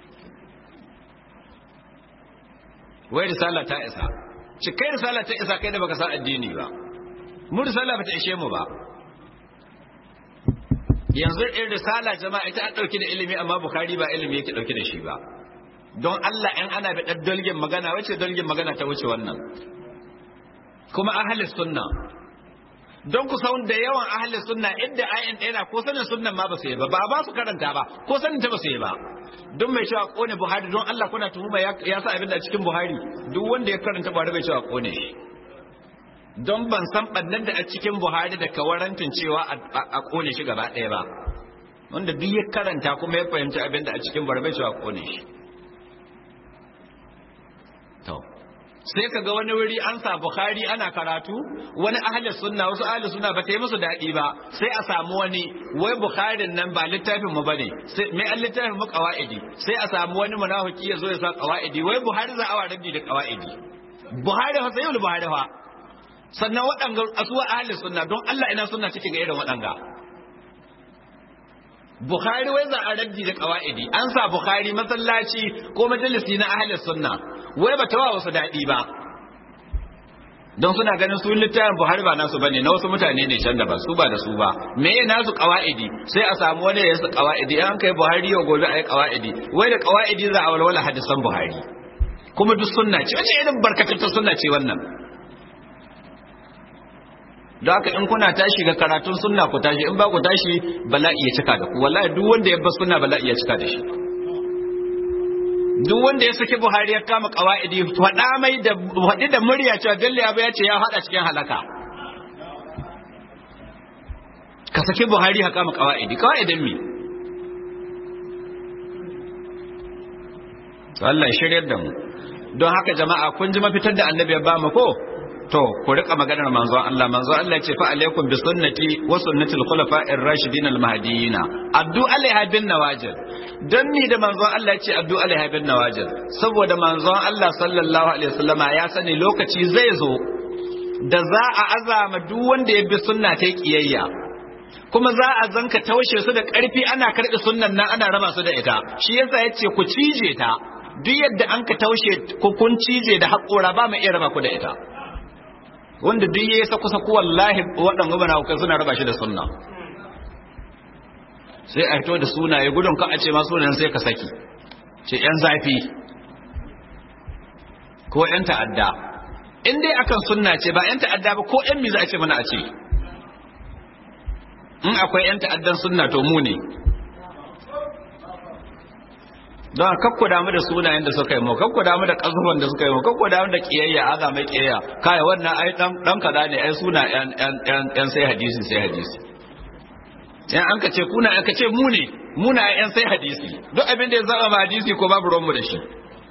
wai risala ta isa cikai risala ta isa kai da baka san addini ba mu risala bata ishe mu ba yanzu in risala jama'a ita an ɗauki da ilimi amma bukari ba ilimi yake ɗauki da shi ba don Allah in ana da ɗan dalgin magana wace dalgin magana ta wuce wannan kuma ahalis sunna don ku san da yawan ahalis sunna inda ayin ɗaya ko sanin sunnan ma ba su yi ba ba ba su karanta ba ko sanin ta ba su yi ba don mai cewa kone buhari don Allah kuna tuhuma ya sa abin da cikin buhari duk wanda ya karanta buhari bai cewa kone shi don ban san ɓannan da a cikin buhari da kawarantin cewa a kone shi gaba ɗaya ba wanda duk ya karanta kuma ya fahimci abin da a cikin buhari bai cewa kone shi to sai ka ga wani wuri an sa bukhari ana karatu wani ahli sunna wasu ahli sunna ba ta yi musu daɗi ba sai a samu wani wai bukharin nan ba littafin mu bane sai mai an littafin mu qawaidi sai a samu wani munafiki ya zo ya sa qawaidi wai buhari za a wa rabbi da qawaidi buhari fa sai buhari fa sannan waɗanga asuwa ahli sunna don Allah ina sunna cike ga irin waɗanga Bukhari wai za a raddi da qawaidi an sa Bukhari masallaci ko majalisi na ahli sunna wai ba ta wa wasu daɗi ba don suna ganin su littafin Buhari ba nasu bane na wasu mutane ne can da ba su ba da su ba me ya nasu qawaidi sai a samu wani ya yasa qawaidi an kai Buhari yau gobe ayi qawaidi wai da qawaidi za a walwala hadisan Buhari kuma duk sunna ce wace irin barkatattun sunna ce wannan don haka in kuna tashi ga karatun sunna ku tashi in ba ku tashi bala'i ya cika da ku wallahi duk wanda ya bar sunna bala'i ya cika da shi duk wanda ya saki Buhari ya kama kawaidi faɗa mai da faɗi da murya cewa Bello ya ya ce ya faɗa cikin halaka ka saki Buhari ya kama kawaidi kawaidin me Allah ya shiryar da mu don haka jama'a kun ji mafitar da annabi ya ba mu ko to ku rika maganar manzon Allah manzon Allah ce fa alaikum bi sunnati wa sunnatil khulafa'ir rashidin al mahdiyyin addu alaiha bin nawajid dan ni da manzon Allah ce addu alaiha bin nawajid saboda manzon Allah sallallahu alaihi wasallama ya sani lokaci zai zo da za a azama duk wanda ya bi sunna ta kiyayya kuma za a zanka taushe su da ƙarfi ana karɓi sunnan nan ana raba su da ita shi yasa yace ku cije ta duk yadda an ka taushe ku kun cije da haƙora ba mu iya raba ku da ita wanda duk yayi saku saku wallahi waɗanda gaba na suna raba shi da sunna sai a fito da sunaye gudun ka a ce ma sunan sai ka saki ce yan zafi ko yan ta'adda in dai akan sunna ce ba yan ta'adda ba ko yan mi za a ce mana a ce in akwai yan ta'addan sunna to mu ne don kakku damu da sunayen da suka yi mu kakku damu da kazuwan da suka yi mu kakku damu da kiyayya aza mai kiyayya kai wannan ai dan dan kaza ne ai suna yan yan yan sai hadisi sai hadisi yan an ka ce kuna an ka ce mu ne muna yan sai hadisi duk abin da ya zama ma hadisi ko babu ruwan mu da shi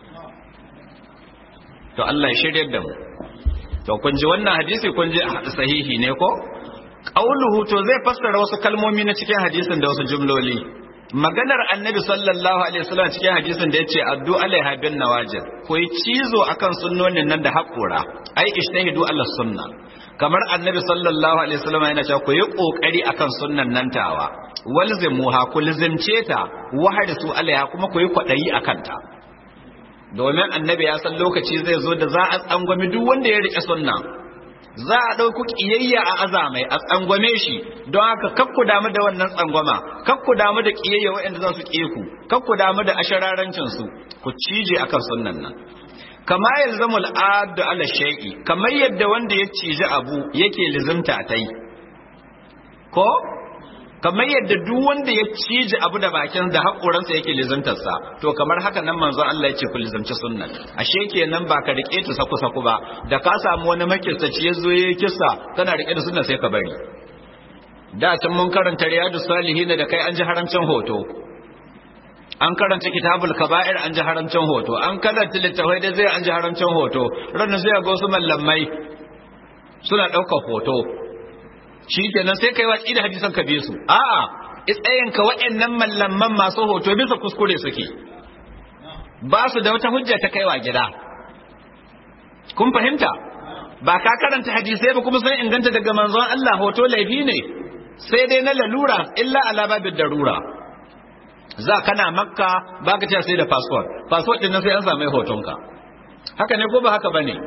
to Allah ya shiryar da mu to kun ji wannan hadisi kun ji sahihi ne ko qauluhu to zai fassara wasu kalmomi na cikin hadisin da wasu jumloli maganar annabi sallallahu alaihi wasallam cikin hadisin da yace addu alaiha bin nawajid ko yi cizo akan sunnonin nan da haƙura ai ishtahidu ala sunna kamar annabi sallallahu alaihi wasallam yana cewa ku yi kokari akan sunnan nan tawa walzimuha ku lizimce ta wahadisu alaiha kuma ku yi kwadayi akan ta domin annabi ya san lokaci zai zo da za a tsangwami duk wanda ya rike sunna za a ɗauku ƙiyayya a azamai a tsangwame shi don haka kakku damu da wannan tsangwama kakku damu da ƙiyayya waɗanda za su ƙe ku kakku damu da ashararancin su ku cije akan sunnan nan kama yalzamu al'adu ala shay'i kamar yadda wanda ya cije abu yake lizimta ta yi ko kamar yadda duk wanda ya cije abu da bakin da haƙoransa yake lizimtarsa to kamar haka nan manzo Allah ya ce ku lizimci sunnan ashe kenan ba ka rike ta saku saku ba da ka samu wani makisaci ya zo yayi kissa kana rike da sunna sai ka bari da can mun karanta riyadus salihin da kai an ji haramcin hoto an karanta kitabul kaba'ir an ji haramcin hoto an karanta littafai da zai an ji haramcin hoto ranar sai ga wasu mallamai suna ɗaukar hoto shi kenan sai kai watsi da hadisan ka bi su a'a tsayin ka waɗannan mallaman masu hoto bisa kuskure suke ba su da wata hujja ta kaiwa gida kun fahimta ba ka karanta hadisai ba kuma sun inganta daga manzon Allah hoto laifi ne sai dai na lalura illa ala babin darura za kana makka ba ka sai da passport passport din sai an samu hotonka haka ne ko ba haka bane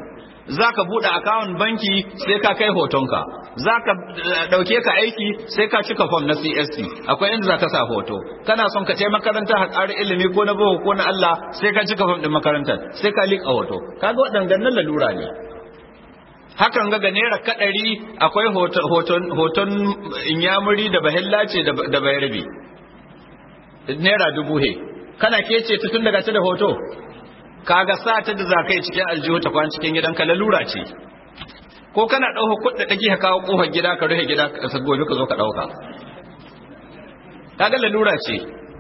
za ka buɗe akawun banki sai ka kai hotonka za ka ɗauke ka aiki sai ka cika fom na CST akwai inda za ka sa hoto kana son ka ce makaranta a ƙari ilimi ko na boko ko na Allah sai ka cika fom ɗin makarantar sai ka liƙa hoto kaga waɗannan lalura ne hakan ga ga naira kaɗari akwai hoton inyamuri da bahilla ce da bayarbi naira dubu he kana kece ta tun daga ta da hoto kaga sa ta da zakai cikin aljihu ta kwan cikin gidanka lalura ce ko kana ɗauka kuɗi ɗaki ka kawo ƙofar gida ka rufe gida ka gobe ka zo ka ɗauka kaga lalura ce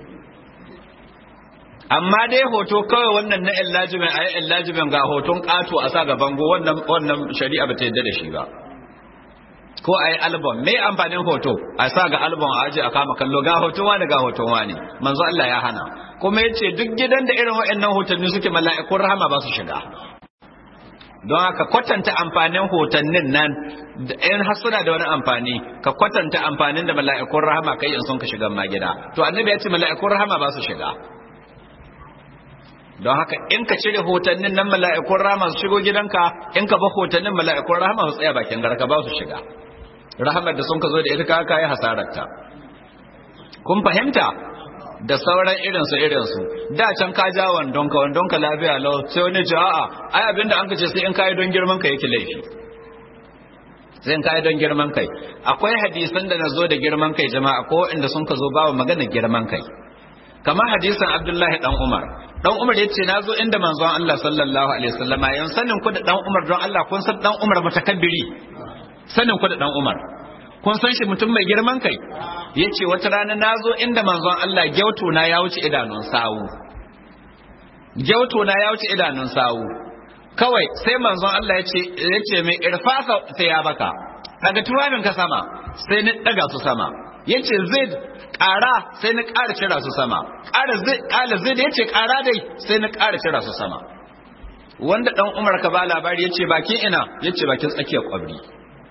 amma dai hoto kawai wannan na illajimin a yi illajimin ga hoton ƙato a sa ga bango wannan shari'a ba ta yadda da shi ba ko a yi album mai amfanin hoto a sa ga album a aji a kama kallo ga hoton wani ga hoton wani manzo Allah ya hana kuma ya ce duk gidan da irin waɗannan hotanni suke mala'ikun rahama ba su shiga don haka kwatanta amfanin hotannin nan da in hasuna da wani amfani ka kwatanta amfanin da mala'ikun rahama kai in sun ka shiga ma gida to annabi ya ce mala'ikun rahama ba su shiga don haka in ka cire hotannin nan mala'ikun rahama su shigo gidanka in ka ba hotannin mala'ikun rahama su tsaya bakin garka ba su shiga rahamar da sun ka zo da ita ka kai hasararta kun fahimta da sauran irinsu irinsu da can ka ja wandonka wandonka lafiya lau sai wani ji a'a ai abinda an kace sai in kai don girman kai yake laifi sai in kai don girman kai akwai hadisan da nazo da girman kai jama'a ko inda sun ka zo babu magana girman kai kamar hadisan Abdullahi dan Umar dan Umar yace nazo inda manzon Allah sallallahu alaihi wasallama yan sanin ku da dan Umar don Allah kun san dan Umar mutakabbiri sanin ku da dan Umar kun san shi mutum mai girman kai ya ce wata rana na zo inda manzon Allah gyauto na ya wuce idanun sawu gyauto na ya wuce idanun sawu kawai sai manzon Allah ya ce mai irfasa sai ya baka daga tuwabin ka sama sai ni daga su sama ya ce zid ƙara sai ni ƙara cira su sama ƙara zid ya ce ƙara dai sai ni ƙara cira su sama wanda ɗan umar ka ba labari ya ce bakin ina ya ce bakin tsakiyar ƙwabri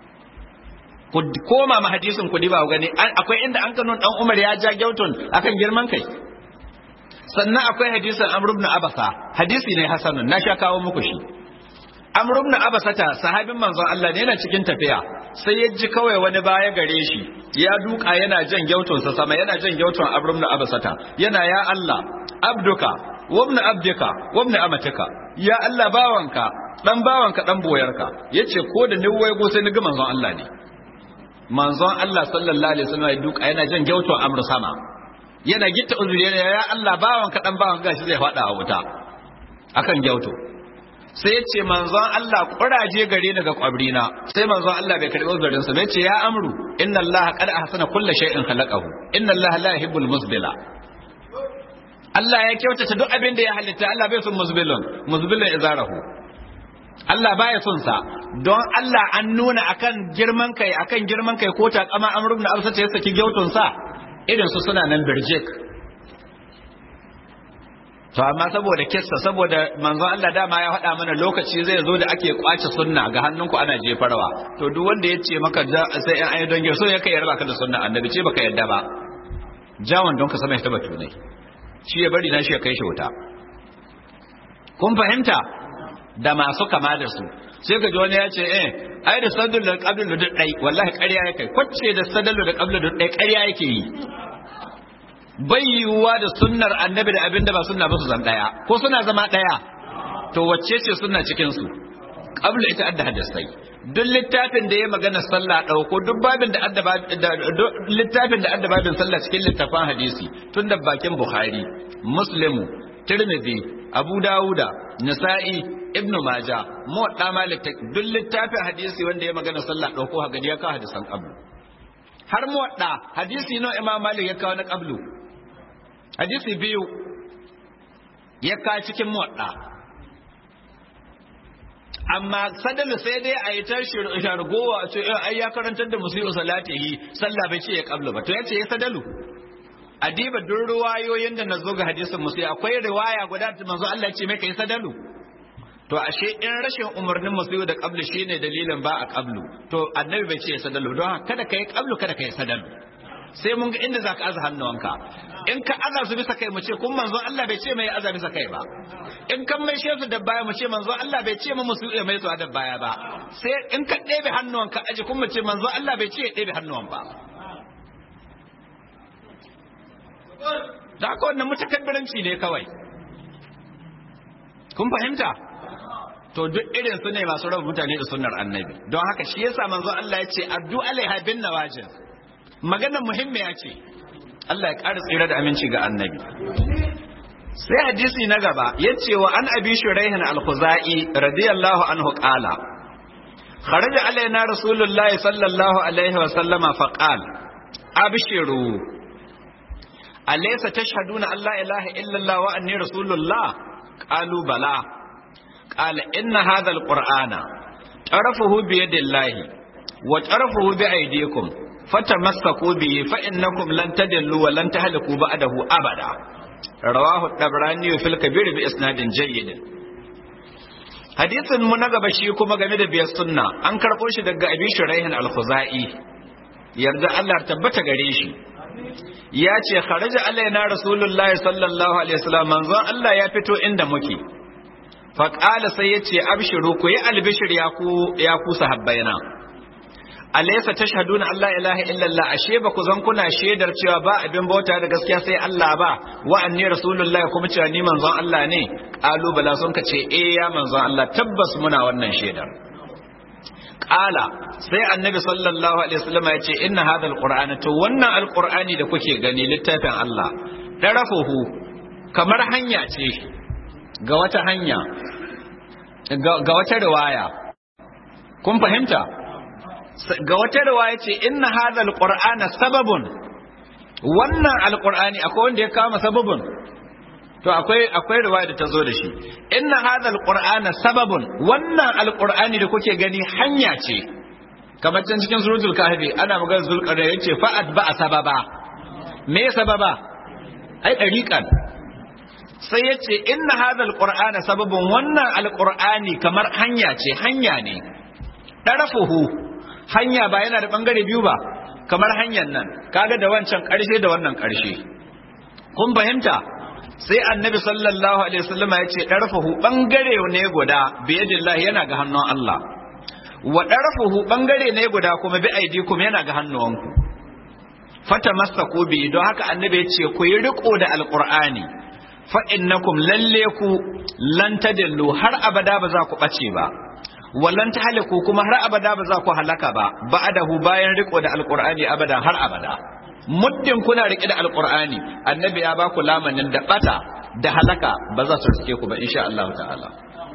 ku koma ma hadisin ku ba gani akwai inda an kano dan Umar ya ja gyautun akan girman kai sannan akwai hadisin Amr ibn Abasa hadisi ne hasanun na sha kawo muku shi Amr ibn Abasa ta sahabin manzon Allah ne yana cikin tafiya sai ya ji kawai wani baya gare shi ya duka yana jan gyautun sa sama yana jan gyautun Amr ibn Abasa ta yana ya Allah abduka wa ibn abdika wa ibn amatika ya Allah bawanka dan bawanka dan boyarka yace ko da ni waigo sai ni ga manzon Allah ne manzon Allah sallallahu alaihi wasallam ya duka yana jan gyauto amru sama yana gitta uzuri yana ya Allah bawan ka dan bawan gashi zai fada a wuta akan gyauto sai ya ce manzon Allah kuraje gare daga kwabrina sai manzon Allah bai karbi uzurin sa bai ce ya amru inna Allah qad ahsana kulli shay'in khalaqahu inna Allah la yuhibbul musbila Allah ya kyautata duk abin da ya halitta Allah bai son musbilun musbilun izarahu Allah baya son sa don Allah an nuna akan girman kai akan girman kai ko ta kama Amr ibn Absa ta saki gyautun sa irin su suna nan birjik to amma saboda kissa saboda manzon Allah dama ya faɗa mana lokaci zai zo da ake kwace sunna ga hannunku ana jefarwa to duk wanda ya ce maka sai an ayi don so ya kai yarba ka da sunna annabi ce baka yadda ba jawon don ka sama ya taba tunai shi ya bari na shi ya kai shi wuta kun fahimta da masu kama da su sai ka ji wani ya ce eh ai da sadul da qablu da dai wallahi ƙarya yake kwacce da sadul da qablu da dai ƙarya yake yi bai yiwuwa da sunnar annabi da abinda ba sunna ba su zan daya ko suna zama daya to wacce ce sunna cikin su qablu ita adda hadisai duk littafin da ya magana sallah dauko duk babin da adda littafin da adda babin sallah cikin littafin hadisi tun da bakin bukhari muslimu tirmidhi abu dawuda nasa'i ibn maja muwadda malik duk littafin hadisi wanda ya magana sallah dauko hagadi ya kawo hadisan qablu har muwadda hadisi no imam malik ya kawo na qablu hadisi biyu ya kawo cikin muwadda amma sadalu sai dai a yi ta shargowa a ce ai ya karantar da musu salatihi sallah bai ce ya qablu ba to yace ya sadalu adiba duk ruwayoyin da nazo ga hadisin musu akwai riwaya guda da manzo Allah ce mai kai sadalu to ashe in rashin umarnin musu da qablu shine dalilin ba a qablu to annabi bai ce sadalu don kada kai qablu kada kai sadalu sai mun ga inda zaka aza hannuwanka in ka aza su bisa kai mu ce kun manzon Allah bai ce mai aza bisa kai ba in kan mai shefu da baya mu ce manzon Allah bai ce mu musu ya mai su da baya ba sai in ka ɗebe hannuwan ka aji kun mu ce manzon Allah bai ce ya ɗebe hannuwan ba da haka wannan mutakabbiranci ne kawai kun fahimta to duk irin su ne masu raba mutane da sunnar annabi don haka shi yasa manzo Allah ya ce addu alaiha bin nawajin maganar muhimmiya ce Allah ya ƙara tsira da aminci ga annabi sai hadisi na gaba ya ce wa an abi shuraihin al-khuzai radiyallahu anhu qala kharaja alaina rasulullahi sallallahu alaihi wa sallama fa qala abshiru alaysa tashhaduna an la ilaha illa allah wa anni rasulullah qalu bala qala inna hadha al-qur'ana tarafuhu bi yadillahi wa tarafuhu bi aydikum fatamassaku bihi fa innakum lan tadillu wa lan tahliku ba'dahu abada rawahu at-tabrani fil kabir bi isnadin jayyid hadisin mu na gaba shi kuma game da biyar sunna an karbo shi daga abi shuraihin al-khuzai yarda Allah tabbata gare shi ya ce kharaja alaina rasulullahi sallallahu alaihi wasallam manzon Allah ya fito inda muke fa qala sai yace abshiru ku yi albishir ya ku ya ku sahabbaina alaysa tashhaduna alla ilaha illallah ashe ba ku zan kuna shaidar cewa ba abin bauta da gaskiya sai Allah ba wa anni rasulullahi kuma cewa ni manzon Allah ne qalu bala sun ka ce eh ya manzon Allah tabbas muna wannan shaidar qala sai annabi sallallahu alaihi wasallam ya ce inna hadha alqur'ana to wannan alqur'ani da kuke gani littafin Allah darafuhu kamar hanya ce ga wata hanya ga wata riwaya kun fahimta ga wata riwaya ce inna hadha alqur'ana sababun wannan alqur'ani akwai wanda ya kama sababun to akwai akwai riwaya da ta zo da shi inna hadha alqur'ana sababun wannan alqur'ani da kuke gani hanya ce kamar can cikin suratul kahfi ana magana zulqarnain yace fa'at ba sababa me sababa ai dariqan sai yace inna hadha alqur'ana sababun wannan alqur'ani kamar hanya ce hanya ne darafuhu hanya ba yana da bangare biyu ba kamar hanyar nan kaga da wancan karshe da wannan karshe kun fahimta sai annabi sallallahu alaihi wasallama ya ce ɗarfahu ɓangare ne guda biyadillahi yana ga hannun Allah wa ɗarfahu ɓangare ne guda kuma bi aidikum yana ga hannuwanku fata masa ko bi don haka annabi ya ce ku yi riko da alqur'ani fa innakum lalle ku lan tadillu har abada ba za ku bace ba wallan tahliku kuma har abada ba za ku halaka ba ba'dahu bayan riko da alqur'ani abada har abada muddin kuna rike da alqur'ani annabi ya baku lamanin da bata da halaka ba za su rike ku ba insha Allah ta'ala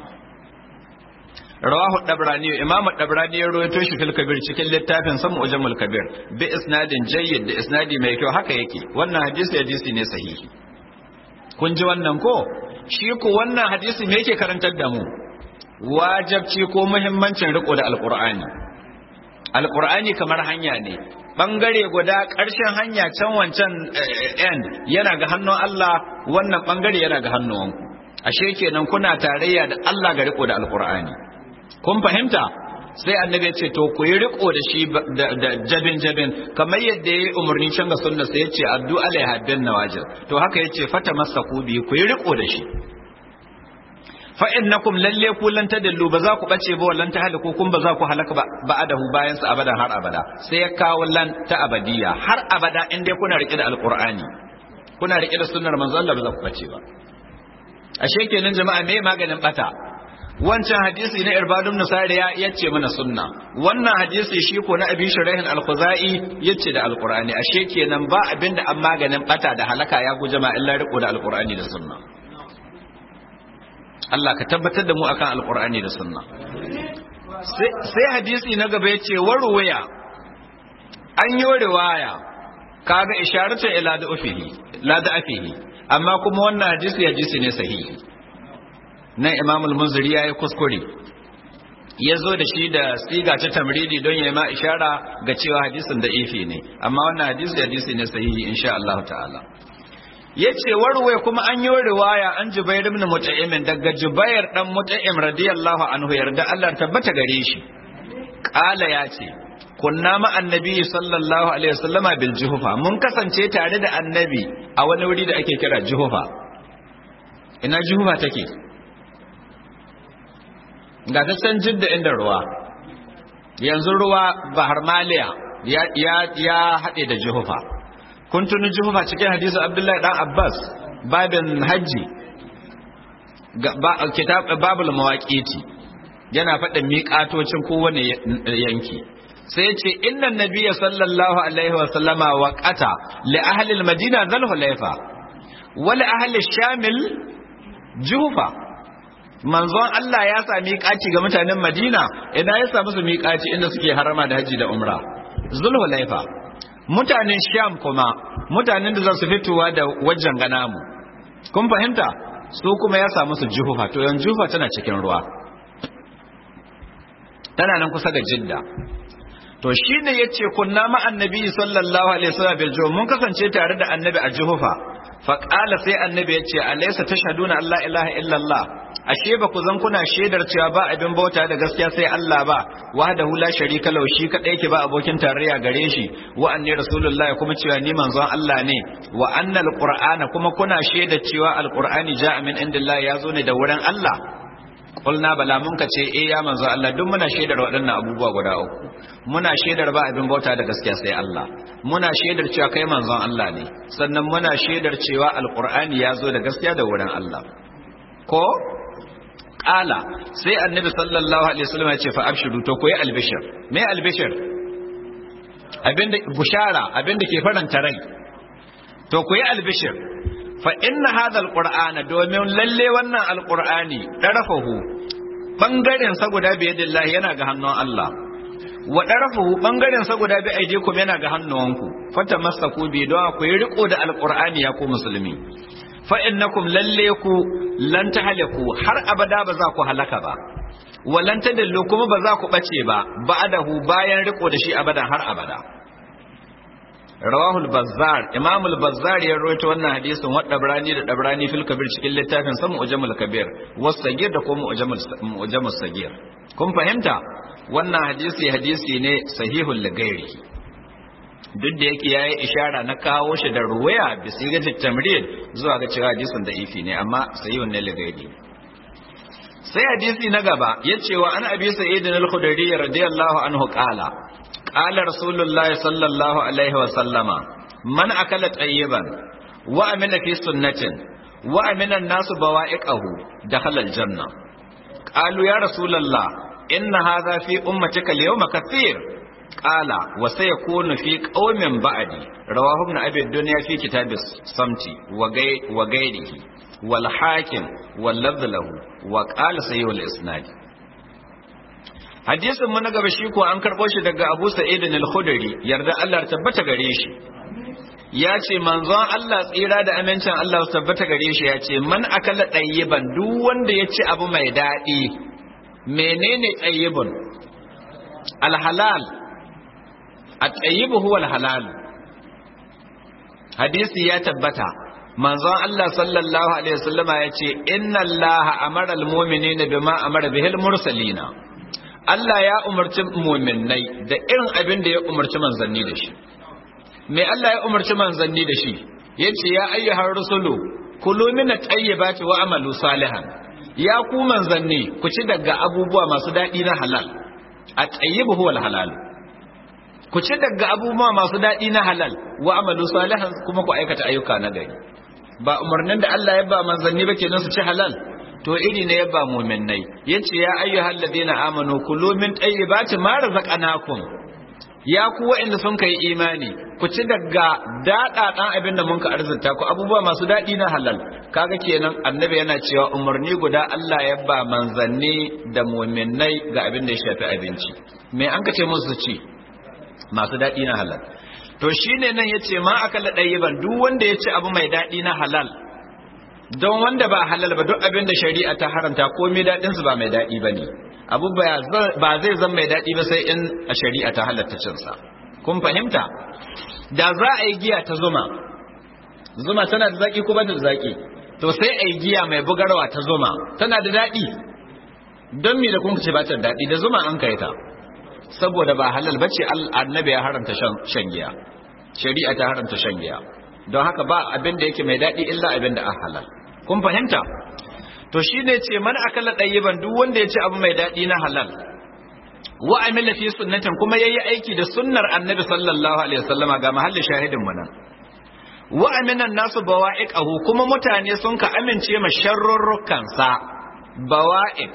rawahu dabrani imamu dabrani ya rawaito shi fil kabir cikin littafin samu ujamul kabir bi isnadin jayyid da isnadi mai kyau haka yake wannan hadisi hadisi ne sahihi kun ji wannan ko shi ko wannan hadisi me yake karantar da mu wajabci ko muhimmancin riko da alqur'ani alqur'ani kamar hanya ne bangare guda ƙarshen hanya can wancan end yana ga hannun Allah wannan bangare yana ga hannuwanku ashe kenan kuna tarayya da Allah ga riko da alqur'ani kun fahimta sai annabi ya ce to ku yi riko da shi da jabin jabin kamar yadda ya yi umarni can ga sunna sai ya ce addu alaiha bin nawajir to haka ya ce fata masaku bi ku yi riko da shi fa innakum lalle ku lan tadallu ba za ku bace ba wallan tahliku kun ba za ku halaka ba ba'adahu bayan sa abada har abada sai ya kawo lan ta abadiya har abada in dai kuna rike da alqur'ani kuna rike da sunnar manzo Allah ba za ku bace ba ashe kenan jama'a me maganin bata wancan hadisi na irbadun nusari ya yace mana sunna wannan hadisi shi ko na abi shurahin al-khuzai yace da alqur'ani ashe kenan ba abinda an maganin bata da halaka ya guje ma illa riko da alqur'ani da sunna Allah ka tabbatar da mu akan alqur'ani da sunna sai hadisi na gaba yace warwaya an yi riwaya kaga isharatu ila da ufihi la da afihi amma kuma wannan hadisi hadisi ne sahihi nan imamul munziri ya yi kuskure ya zo da shi da siga ta tamridi don ya ma ishara ga cewa hadisin da ifi ne amma wannan hadisi hadisi ne sahihi insha Allah ta'ala ya ce warwe kuma an yi riwaya an jubair ibn mut'im daga jubair dan mut'im radiyallahu anhu yarda Allah tabbata gare shi kala ya ce kunna ma annabi sallallahu alaihi wasallama bil juhufa mun kasance tare da annabi a wani wuri da ake kira juhufa ina juhufa take ga ta can jidda inda ruwa yanzu ruwa bahar maliya ya ya ya haɗe da juhufa kun tuni juhufa cikin hadisi abdullahi dan abbas babin hajji kitab babul mawaqiti yana faɗin miƙatocin kowane yanki sai ce inna nabiyya sallallahu alaihi wa sallama waqata li ahli al-madina dhul hulayfa wa li ahli shamil jufa manzon Allah ya sa miƙaci ga mutanen Madina idan ya sa musu miƙaci inda suke harama da haji da umra zul hulayfa mutanen sham kuma mutanen da za su fitowa da wajen ganamu kun fahimta su kuma ya sa musu jufa to yan jufa tana cikin ruwa tana nan kusa da jidda to shine yace kunna ma annabi sallallahu alaihi wasallam bil juhuf mun kasance tare da annabi a juhufa fa qala sai annabi yace alaysa tashhaduna alla ilaha illa allah ashe ba ku zan kuna shaidar cewa ba abin bauta da gaskiya sai Allah ba wahdahu la sharika lahu shi kadai ke ba abokin tarayya gare shi wa anni rasulullah kuma cewa ni manzon Allah ne wa annal qur'ana kuma kuna shaidar cewa alqur'ani ja'a min indillah ya zo ne da wurin Allah kulna bala mun ka ce eh ya manzo Allah duk muna shaidar waɗannan abubuwa guda uku muna shaidar ba abin bauta da gaskiya sai Allah muna shaidar cewa kai manzon Allah ne sannan muna shaidar cewa alqur'ani ya zo da gaskiya da wurin Allah ko qala sai annabi sallallahu alaihi wasallam ya ce fa abshiru to koyi albishir me albishir abinda bushara abinda ke faranta rai to koyi albishir fa inna hadha alqur'ana domin lalle wannan alqur'ani darafahu bangaren sa guda bi yadillahi yana ga hannun Allah wa darafahu bangaren sa guda bi aidikum yana ga hannuwanku fata masaku bi don ku yi riko da alqur'ani ya ku musulmi fa innakum lalle ku lan tahliku har abada ba za ku halaka ba walan tadallu kuma ba za ku bace ba ba'dahu bayan riko da shi abada har abada rawahu al-bazzar imam al-bazzar ya rawaito wannan hadisin wa dabrani da dabrani fil kabir cikin littafin sa mu'jamul kabir was sagir da kuma mu'jamul mu'jamul sagir kun fahimta wannan hadisi hadisi ne sahihul lagairi duk da yake yayi ishara na kawo shi da ruwaya bi sigati tamrid zuwa ga cewa hadisin da ifi ne amma sahihun ne lagairi sai hadisi na gaba yace wa an abi sa'id al-khudri radiyallahu anhu qala قال رسول الله صلى الله عليه وسلم من أكل طيبا وأمن في سنة وأمن الناس بوائقه دخل الجنة قالوا يا رسول الله إن هذا في أمتك اليوم كثير قال وسيكون في قوم بعدي رواه ابن أبي الدنيا في كتاب الصمت وغيره والحاكم واللفظ له وقال سيء الإسناد hadisin mu na gaba shi ko an karɓo shi daga Abu Sa'id al-Khudri yarda Allah ya tabbata gare shi ya ce manzon Allah tsira da amincin Allah su tabbata gare shi ya ce man akala ɗayyiban duk wanda ya ci abu mai daɗi menene ɗayyibun alhalal a ɗayyibu huwa alhalal hadisi ya tabbata manzon Allah sallallahu alaihi wasallama ya ce inna Allah amara al-mu'minina bima amara bihil mursalina Allah ya umarci muminai da irin abin da ya umarci manzanni da shi. Me Allah ya umarci manzanni da shi? Ya ce, Ya ayyuhar rusulu, kulu mina tayyibati wa amalu salihan. Ya ku manzanni, ku ci daga abubuwa masu daɗi na halal. A tayyibu huwal halal. Ku ci daga abubuwa masu daɗi na halal wa amalu salihan kuma ku aikata ayyuka na gari. Ba umarnin da Allah ya ba manzanni ba kenan su ci halal. to iri ne ya ba muminai yace ya ayyuhal ladina amanu kulu min tayyibati ma razaqnakum ya ku wa'anda sun kai imani ku ci daga dada dan abin da mun ka arzuta ku abubuwa masu dadi na halal kaga kenan annabi yana cewa umarni guda Allah ya ba manzanni da muminai ga abin da ya shafi abinci me an ka ce musu ci masu dadi na halal to shine nan yace ma akalla ɗayyiban duk wanda ya ci abu mai dadi na halal don wanda ba halal ba duk abin da shari'a ta haramta komai daɗinsu ba mai daɗi ba ne abu ba zai zan mai daɗi ba sai in a shari'a ta halatta cinsa kun fahimta da za a yi giya ta zuma zuma tana da zaƙi ko ba da zaƙi to sai a yi giya mai bugarwa ta zuma tana da daɗi don me da kun ce ba ta daɗi da zuma an kai ta saboda ba halal bace annabi ya haramta shan giya shari'a ta haramta shan giya don haka ba abin da yake mai daɗi illa abin da an halal kun fahimta to shine ce man akala ɗayyiban duk wanda ya ci abu mai daɗi na halal wa amila fi sunnatin kuma yayi aiki da sunnar annabi sallallahu alaihi wasallama ga mahallin shahidin mu nan wa aminan nasu bawa'iqahu kuma mutane sun ka amince ma sharrurrukan sa bawa'iq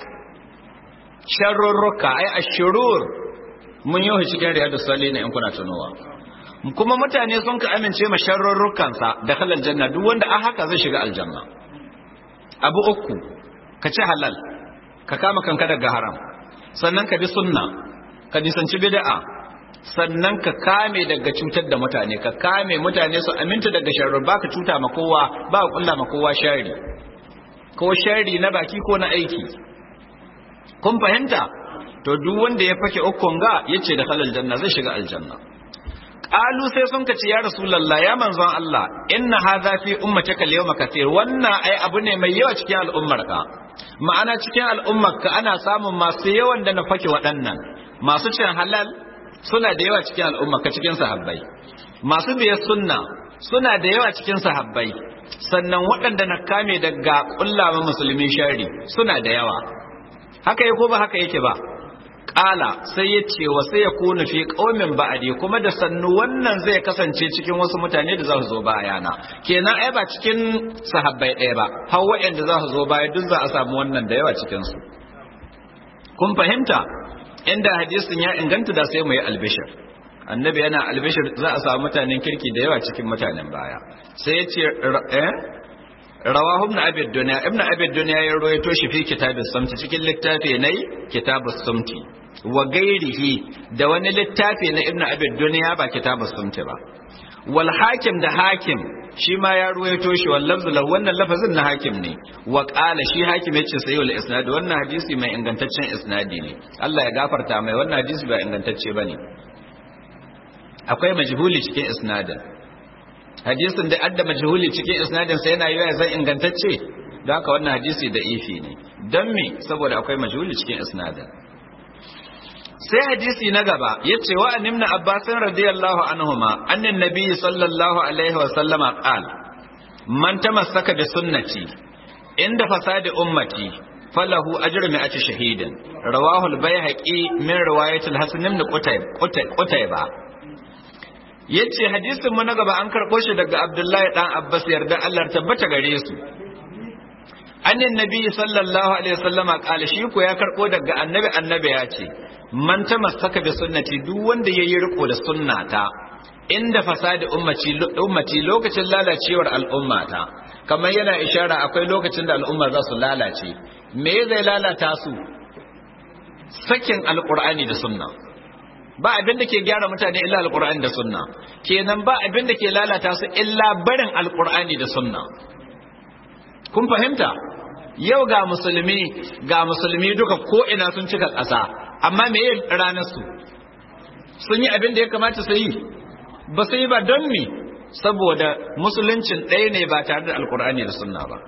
sharrurruka ai ashurur mun yi cikin riyadus salihin in kuna tunowa kuma mutane sun ka amince ma sharrurrukan sa da halal janna duk wanda a haka zai shiga aljanna abu uku ka ci halal ka kama kanka daga haram sannan ka bi sunna ka nisanci bid'a sannan ka kame daga cutar da mutane ka kame mutane su aminta daga sharri ba ka cuta ma kowa ba ka kulla ma kowa shari ko shari na baki ko na aiki kun fahimta to duk wanda ya fake ukun ga yace da halal janna zai shiga aljanna qalu sai sun kace ya rasulullah ya manzon Allah inna hadha fi ummatika al-yawma katir wannan ai abu ne mai yawa cikin al'ummar ka ma'ana cikin al'ummar ka ana samun masu yawan da na fake waɗannan masu cin halal suna da yawa cikin al'ummar ka cikin sahabbai masu biye sunna suna da yawa cikin sahabbai sannan waɗanda na kame daga kullama musulmi shari suna da yawa haka yake ko ba haka yake ba Ƙala sai ya ce wa sai ya kuna fi ƙaumin ba'adi kuma da sannu wannan zai kasance cikin wasu mutane da za su zo bayana kenan ai ba cikin sahabbai ɗaya ba har waɗanda za su zo baya duk za a samu wannan da yawa cikin su kun fahimta inda hadisin ya inganta da sai mu yi albishir annabi yana albishir za a samu mutanen kirki da yawa cikin mutanen baya sai ya ce eh rawahu ibn abi dunya ibn abi dunya ya rawaito shi fi kitabus samti cikin littafi ne kitabus samti wa gairihi da wani littafi na ibn abi dunya ba kitabus samti ba wal hakim da hakim shi ma ya rawaito shi wal lafzu lahu wannan lafazin na hakim ne wa qala shi hakim yace sayyul isnad wannan hadisi mai ingantaccen isnadi ne Allah ya gafarta mai wannan hadisi ba ingantacce bane akwai majhuli cikin isnadin hadisin da adda majhuli cikin isnadin sa yana yiwa zan ingantacce don haka wannan hadisi da ifi ne don me saboda akwai majhuli cikin isnadin sai hadisi na gaba yace wa annabna abbas radiyallahu anhuma annan nabi sallallahu alaihi wa sallama qala man tamassaka bi sunnati inda fasadi ummati falahu ajru mi'ati shahidin rawahu al-baihaqi min riwayat al-hasan ibn qutayb qutayba yace hadisin mu na gaba an karɓo shi daga Abdullahi dan Abbas yarda Allah tabbata gare su annin nabi sallallahu alaihi wasallama kala shi ko ya karɓo daga annabi annabi ya ce man tamassaka bi sunnati duk wanda yayi riko da sunnata inda fasadi ummati ummati lokacin lalacewar al'ummata kamar yana ishara akwai lokacin da al'umma za su lalace me zai lalata su sakin alqur'ani da sunna ba abin da ke gyara mutane illa alqur'ani da sunna kenan ba abin da ke lalata su illa barin alqur'ani da sunna kun fahimta yau ga musulmi ga musulmi duka ko ina sun cika ƙasa amma me yin ranar su sun yi abin da ya kamata su yi ba su yi ba don me saboda musuluncin ɗaya ne ba tare da alqur'ani da sunna ba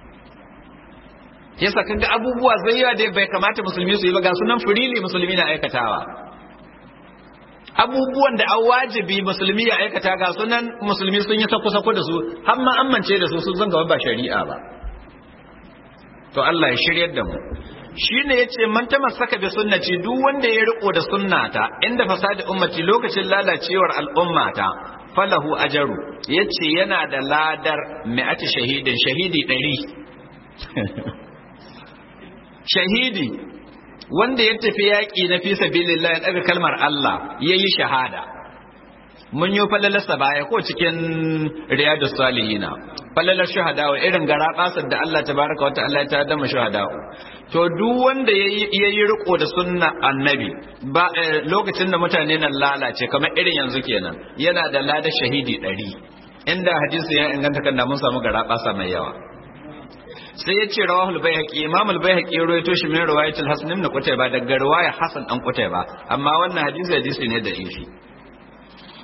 yasa kaga abubuwa zai yawa da bai kamata musulmi su yi ba ga sunan firili musulmi na aikatawa abubuwan da an wajibi musulmi ya aikata ga sunan musulmi sun yi sako-sako da su har ma amince da su sun zanga ba shari'a ba to Allah ya shiryar da mu shine yace man tamassaka bi sunnati duk wanda ya riko da sunnata inda fasadi ummati lokacin lalacewar al'ummata falahu ajaru yace yana da ladar mi'ati shahidin shahidi 100 shahidi wanda ya tafi yaƙi na fi sabilillah ya ɗaga kalmar Allah ya yi shahada mun yi falalarsa baya ko cikin riyadu salihina falalar shahada wa irin gara ƙasar da Allah ta baraka wata Allah ta dama shahada to duk wanda ya yi riko da sunna annabi ba lokacin da mutane nan lalace kamar irin yanzu kenan yana da ladar shahidi ɗari inda hadisi ya inganta kan da mun samu gara ƙasa mai yawa sai ya ce rawahul bayhaqi imam al bayhaqi ya rawaito shi min riwayatul hasan ibn qutayba daga riwaya hasan dan qutayba amma wannan hadisi hadisi ne da ifi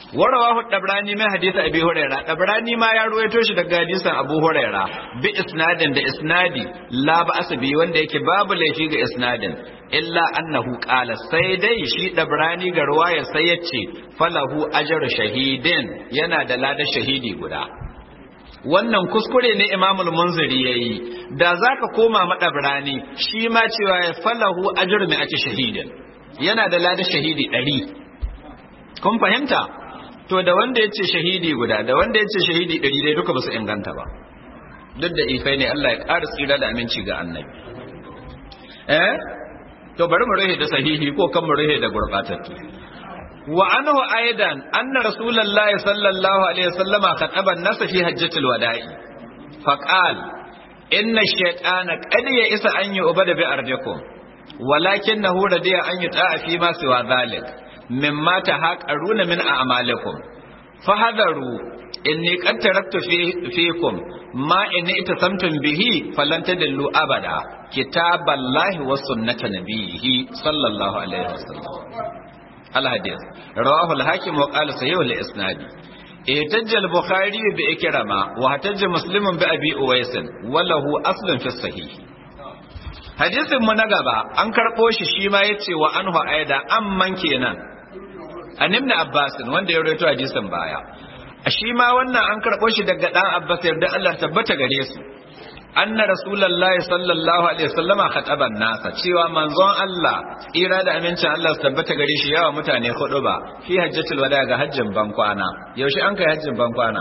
warawahu dabrani mai hadisi abi huraira dabrani ma ya ruwaito shi daga hadisin abu huraira bi isnadin da isnadi la ba asabi wanda yake babu laifi ga isnadin illa annahu qala sai dai shi dabrani ga ruwaya sai yace falahu ajru shahidin yana da lada shahidi guda wannan kuskure ne imamul munziri yayi da zaka koma madabrani shi ma cewa ya falahu ajru mai ake shahidin yana da lada shahidi 100 kun fahimta to da wanda ya ce shahidi guda da wanda ya ce shahidi ɗari dai duka ba su inganta ba duk da ifai ne Allah ya ƙara tsira da aminci ga annabi eh to bari mu rahe da sahihi ko kan mu rahe da gurbatattu wa anhu aidan anna rasulullahi sallallahu alaihi wasallama khataba an-nas fi hajjatil wada'i faqal inna ash-shaytana qad isa an yu'bada bi ardikum walakinahu radiya an yuta'a fi ma siwa dhalik mimma tahaqaruna min a'malikum fahadaru inni qad taraktu fiikum ma in itasamtum bihi falan tadillu abada kitaballahi wa sunnata nabiyhi sallallahu alaihi wasallam alhadith rawahu al-hakim wa qala sahih al-isnad احتج البخاري بإكرمة واحتج مسلم بأبي أويس وله أصل في الصحيح hadisin mu na gaba an karɓo shi shi ma yace wa anhu aida amman kenan an ibn abbas wanda ya rawaito hadisin baya a shi ma wannan an karɓo shi daga dan abbas yarda Allah tabbata gare su anna rasulullahi sallallahu alaihi wasallama khataban nasa cewa manzon Allah tsira da amincin Allah su tabbata gare shi yawa mutane hudu ba fi hajjatul wada ga hajjin bankwana yaushe an kai hajjin bankwana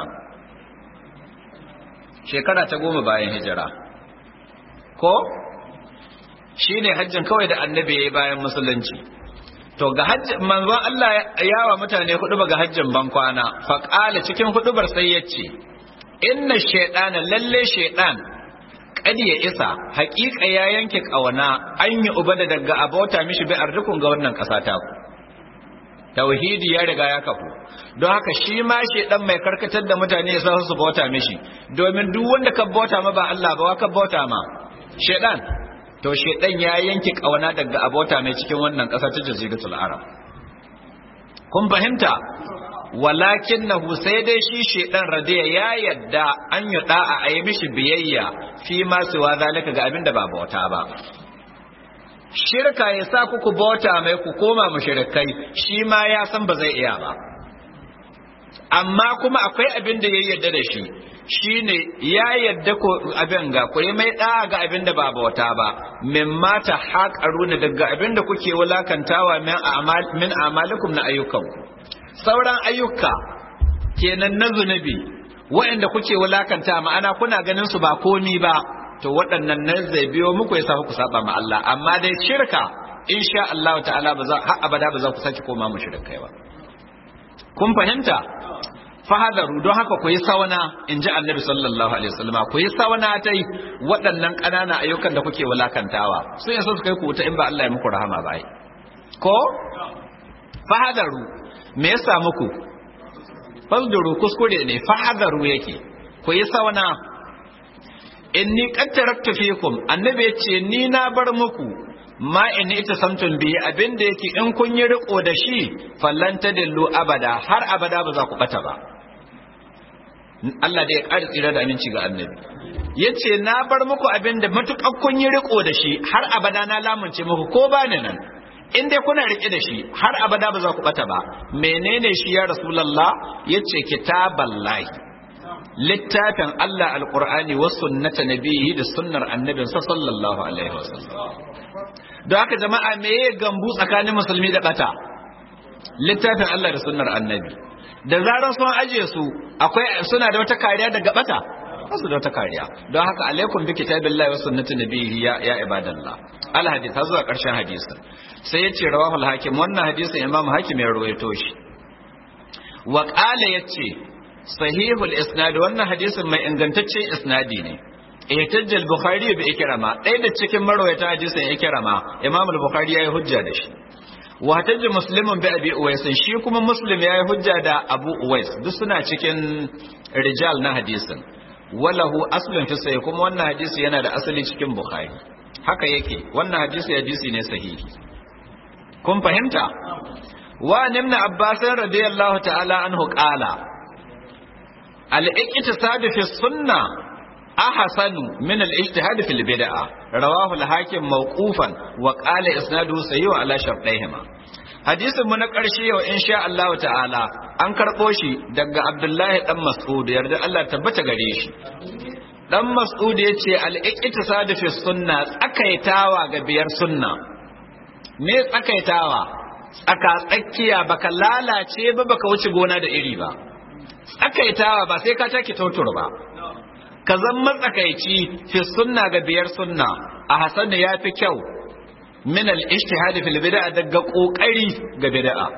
shekara ta goma bayan hijira ko shi ne hajjin kawai da annabi ya yi bayan musulunci to ga hajjin manzon Allah ya wa mutane hudu ga hajjin bankwana faƙala cikin hudubar sai ya ce inna shaidana lalle shaidan kadi ya isa haƙiƙa ya yanke ƙauna an yi uba da daga abota mishi bi arzikun ga wannan ƙasa ta ku tauhidi ya riga ya kafu don haka shi ma shaidan mai karkatar da mutane ya sa su bauta mishi domin duk wanda ka bauta ma ba Allah ba wa ka bauta ma shaidan to shedan ya yanke kauna daga abota mai cikin wannan ƙasa ta jaziratul arab kun fahimta walakinahu sai dai shi shedan radiya ya yadda an yi da'a a yi mishi biyayya fi ma siwa zalika ga abin da ba bauta ba shirka ya sa kuku bauta mai ku koma mushrikai shi ma ya san ba zai iya ba amma kuma akwai abin da ya yarda da shi shine ya yadda ko abin ga ku yi mai ɗaya ga abin da ba bauta ba min mata haƙaru daga abin da kuke wulakantawa min amalikum na ayyukanku sauran ayyuka kenan na zunubi waɗanda kuke wulakanta ma'ana kuna ganin su ba komi ba to waɗannan nan zai biyo muku ya sa ku saba ma Allah amma dai shirka insha Allah ta'ala ba za har abada ba za ku saki koma mu shirkai ba kun fahimta fahadaru don haka ku yi sawana in ji annabi sallallahu alaihi wasallam ku yi sawana ta yi waɗannan ƙananan ayyukan da kuke wulakantawa sun yasa su kai ku wuta in ba Allah ya muku rahama ba ko fahadaru me yasa muku fasduru kuskure ne fahadaru yake ku yi sawana inni qad taraktu fikum annabi ya ce ni na bar muku ma in ita samtun bihi abinda yake in kun yi riko da shi fallanta dillu abada har abada ba za ku bata ba Allah da ya ƙara tsira da aminci ga annabi ya ce na bar muku abin da matuƙar kun yi riko da shi har abada na lamunce muku ko ba ni nan in dai kuna riƙe da shi har abada ba za ku ɓata ba menene shi ya rasulallah ya ce kitaballahi littafin Allah alƙur'ani wa sunnata nabihi da sunnar annabin sa sallallahu alaihi wasallam don haka jama'a me ya gambu tsakanin musulmi da ɓata littafin Allah da sunnar annabi da zarar sun aje su akwai suna da wata kariya daga bata su da wata kariya don haka alaikum bi kitabillahi wa sunnati nabiyhi ya ya ibadallah al hadith har zuwa karshen hadisin sai ya ce rawahul hakim wannan hadisin imam hakim ya rawaito shi wa qala yace sahihul isnad wannan hadisin mai ingantaccen isnadi ne ihtajj al-bukhari bi ikrama ɗaya da cikin marwayata hadisin ikrama imam al-bukhari yayi hujja da shi wa tajji muslimun bi abi uwais shi kuma muslim yayi hujja da abu uwais duk suna cikin rijal na hadisin walahu aslun fi sahih kuma wannan hadisi yana da asali cikin bukhari haka yake wannan hadisi hadisi ne sahihi kun fahimta wa nimna abbas radiyallahu ta'ala anhu qala al-iqtisad fi sunnah ahsanu min al-ijtihad fil bid'ah rawahu al-hakim mawqufan wa qala isnaduhu sahih ala shartayhima hadisin mu na ƙarshe yau insha Allah ta'ala an karɓo shi daga Abdullahi dan Mas'ud yarda Allah tabbata gare shi dan Mas'ud yace al-iqtisad fi sunna tsakaitawa ga biyar sunna me tsakaitawa tsaka tsakiya baka lalace ba baka wuce gona da iri ba tsakaitawa ba sai ka take tautur ba ka zan matsakaici fi sunna ga biyar sunna a hasan ya fi kyau min al-ijtihad fil bid'a daga kokari ga bid'a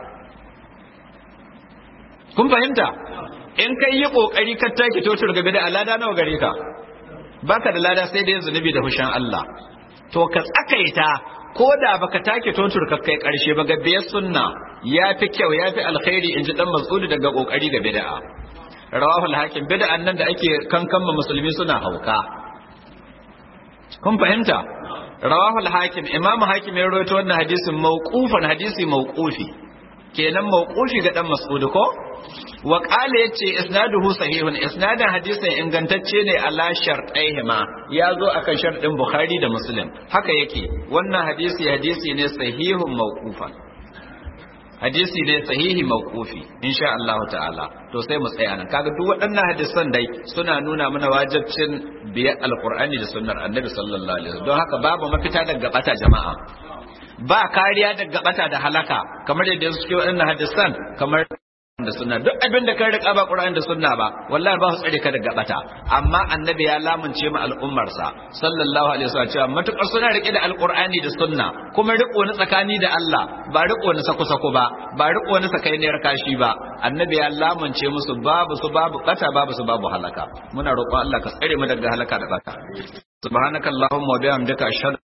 kun fahimta in kai yi kokari ka take totur ga bid'a lada nawa gare ka baka da lada sai dai zunubi da hushan Allah to ka tsakaita ko da baka take totur ka kai karshe ba ga biyar sunna yafi kyau yafi alkhairi inji dan mas'ud daga kokari ga bid'a rawahul hakim bid'an nan da ake kankanma musulmi suna hauka kun fahimta rawahul hakim imamu hakim ya rawaito wannan hadisin mawqufan hadisi mawqufi kenan mawqufi ga dan mas'ud ko wa qala yace isnaduhu sahihun isnadan hadisin ingantacce ne ala shartaihima ya zo akan sharɗin bukhari da muslim haka yake wannan hadisi hadisi ne sahihun mawqufan hadisi ne sahihi mawqufi insha Allah ta'ala to sai mu tsaya nan kaga duk waɗannan hadisan dai suna nuna mana wajibcin biyar alqur'ani da sunnar annabi sallallahu alaihi wasallam don haka babu mafita daga bata jama'a ba kariya daga bata da halaka kamar yadda suke waɗannan hadisan kamar da sunna duk abin da kan rika ba Qur'ani da sunna ba wallahi ba su tsare ka daga bata amma annabi ya lamunce mu al'ummar sa sallallahu alaihi wasallam cewa matukar suna rike da alqur'ani da sunna kuma riko ni tsakani da Allah ba riko ni sako sako ba ba riko ni sakainiyar kashi ba annabi ya lamunce musu babu su babu bata babu su babu halaka muna roƙon Allah ka tsare mu daga halaka da bata subhanakallahumma wa bihamdika ashhadu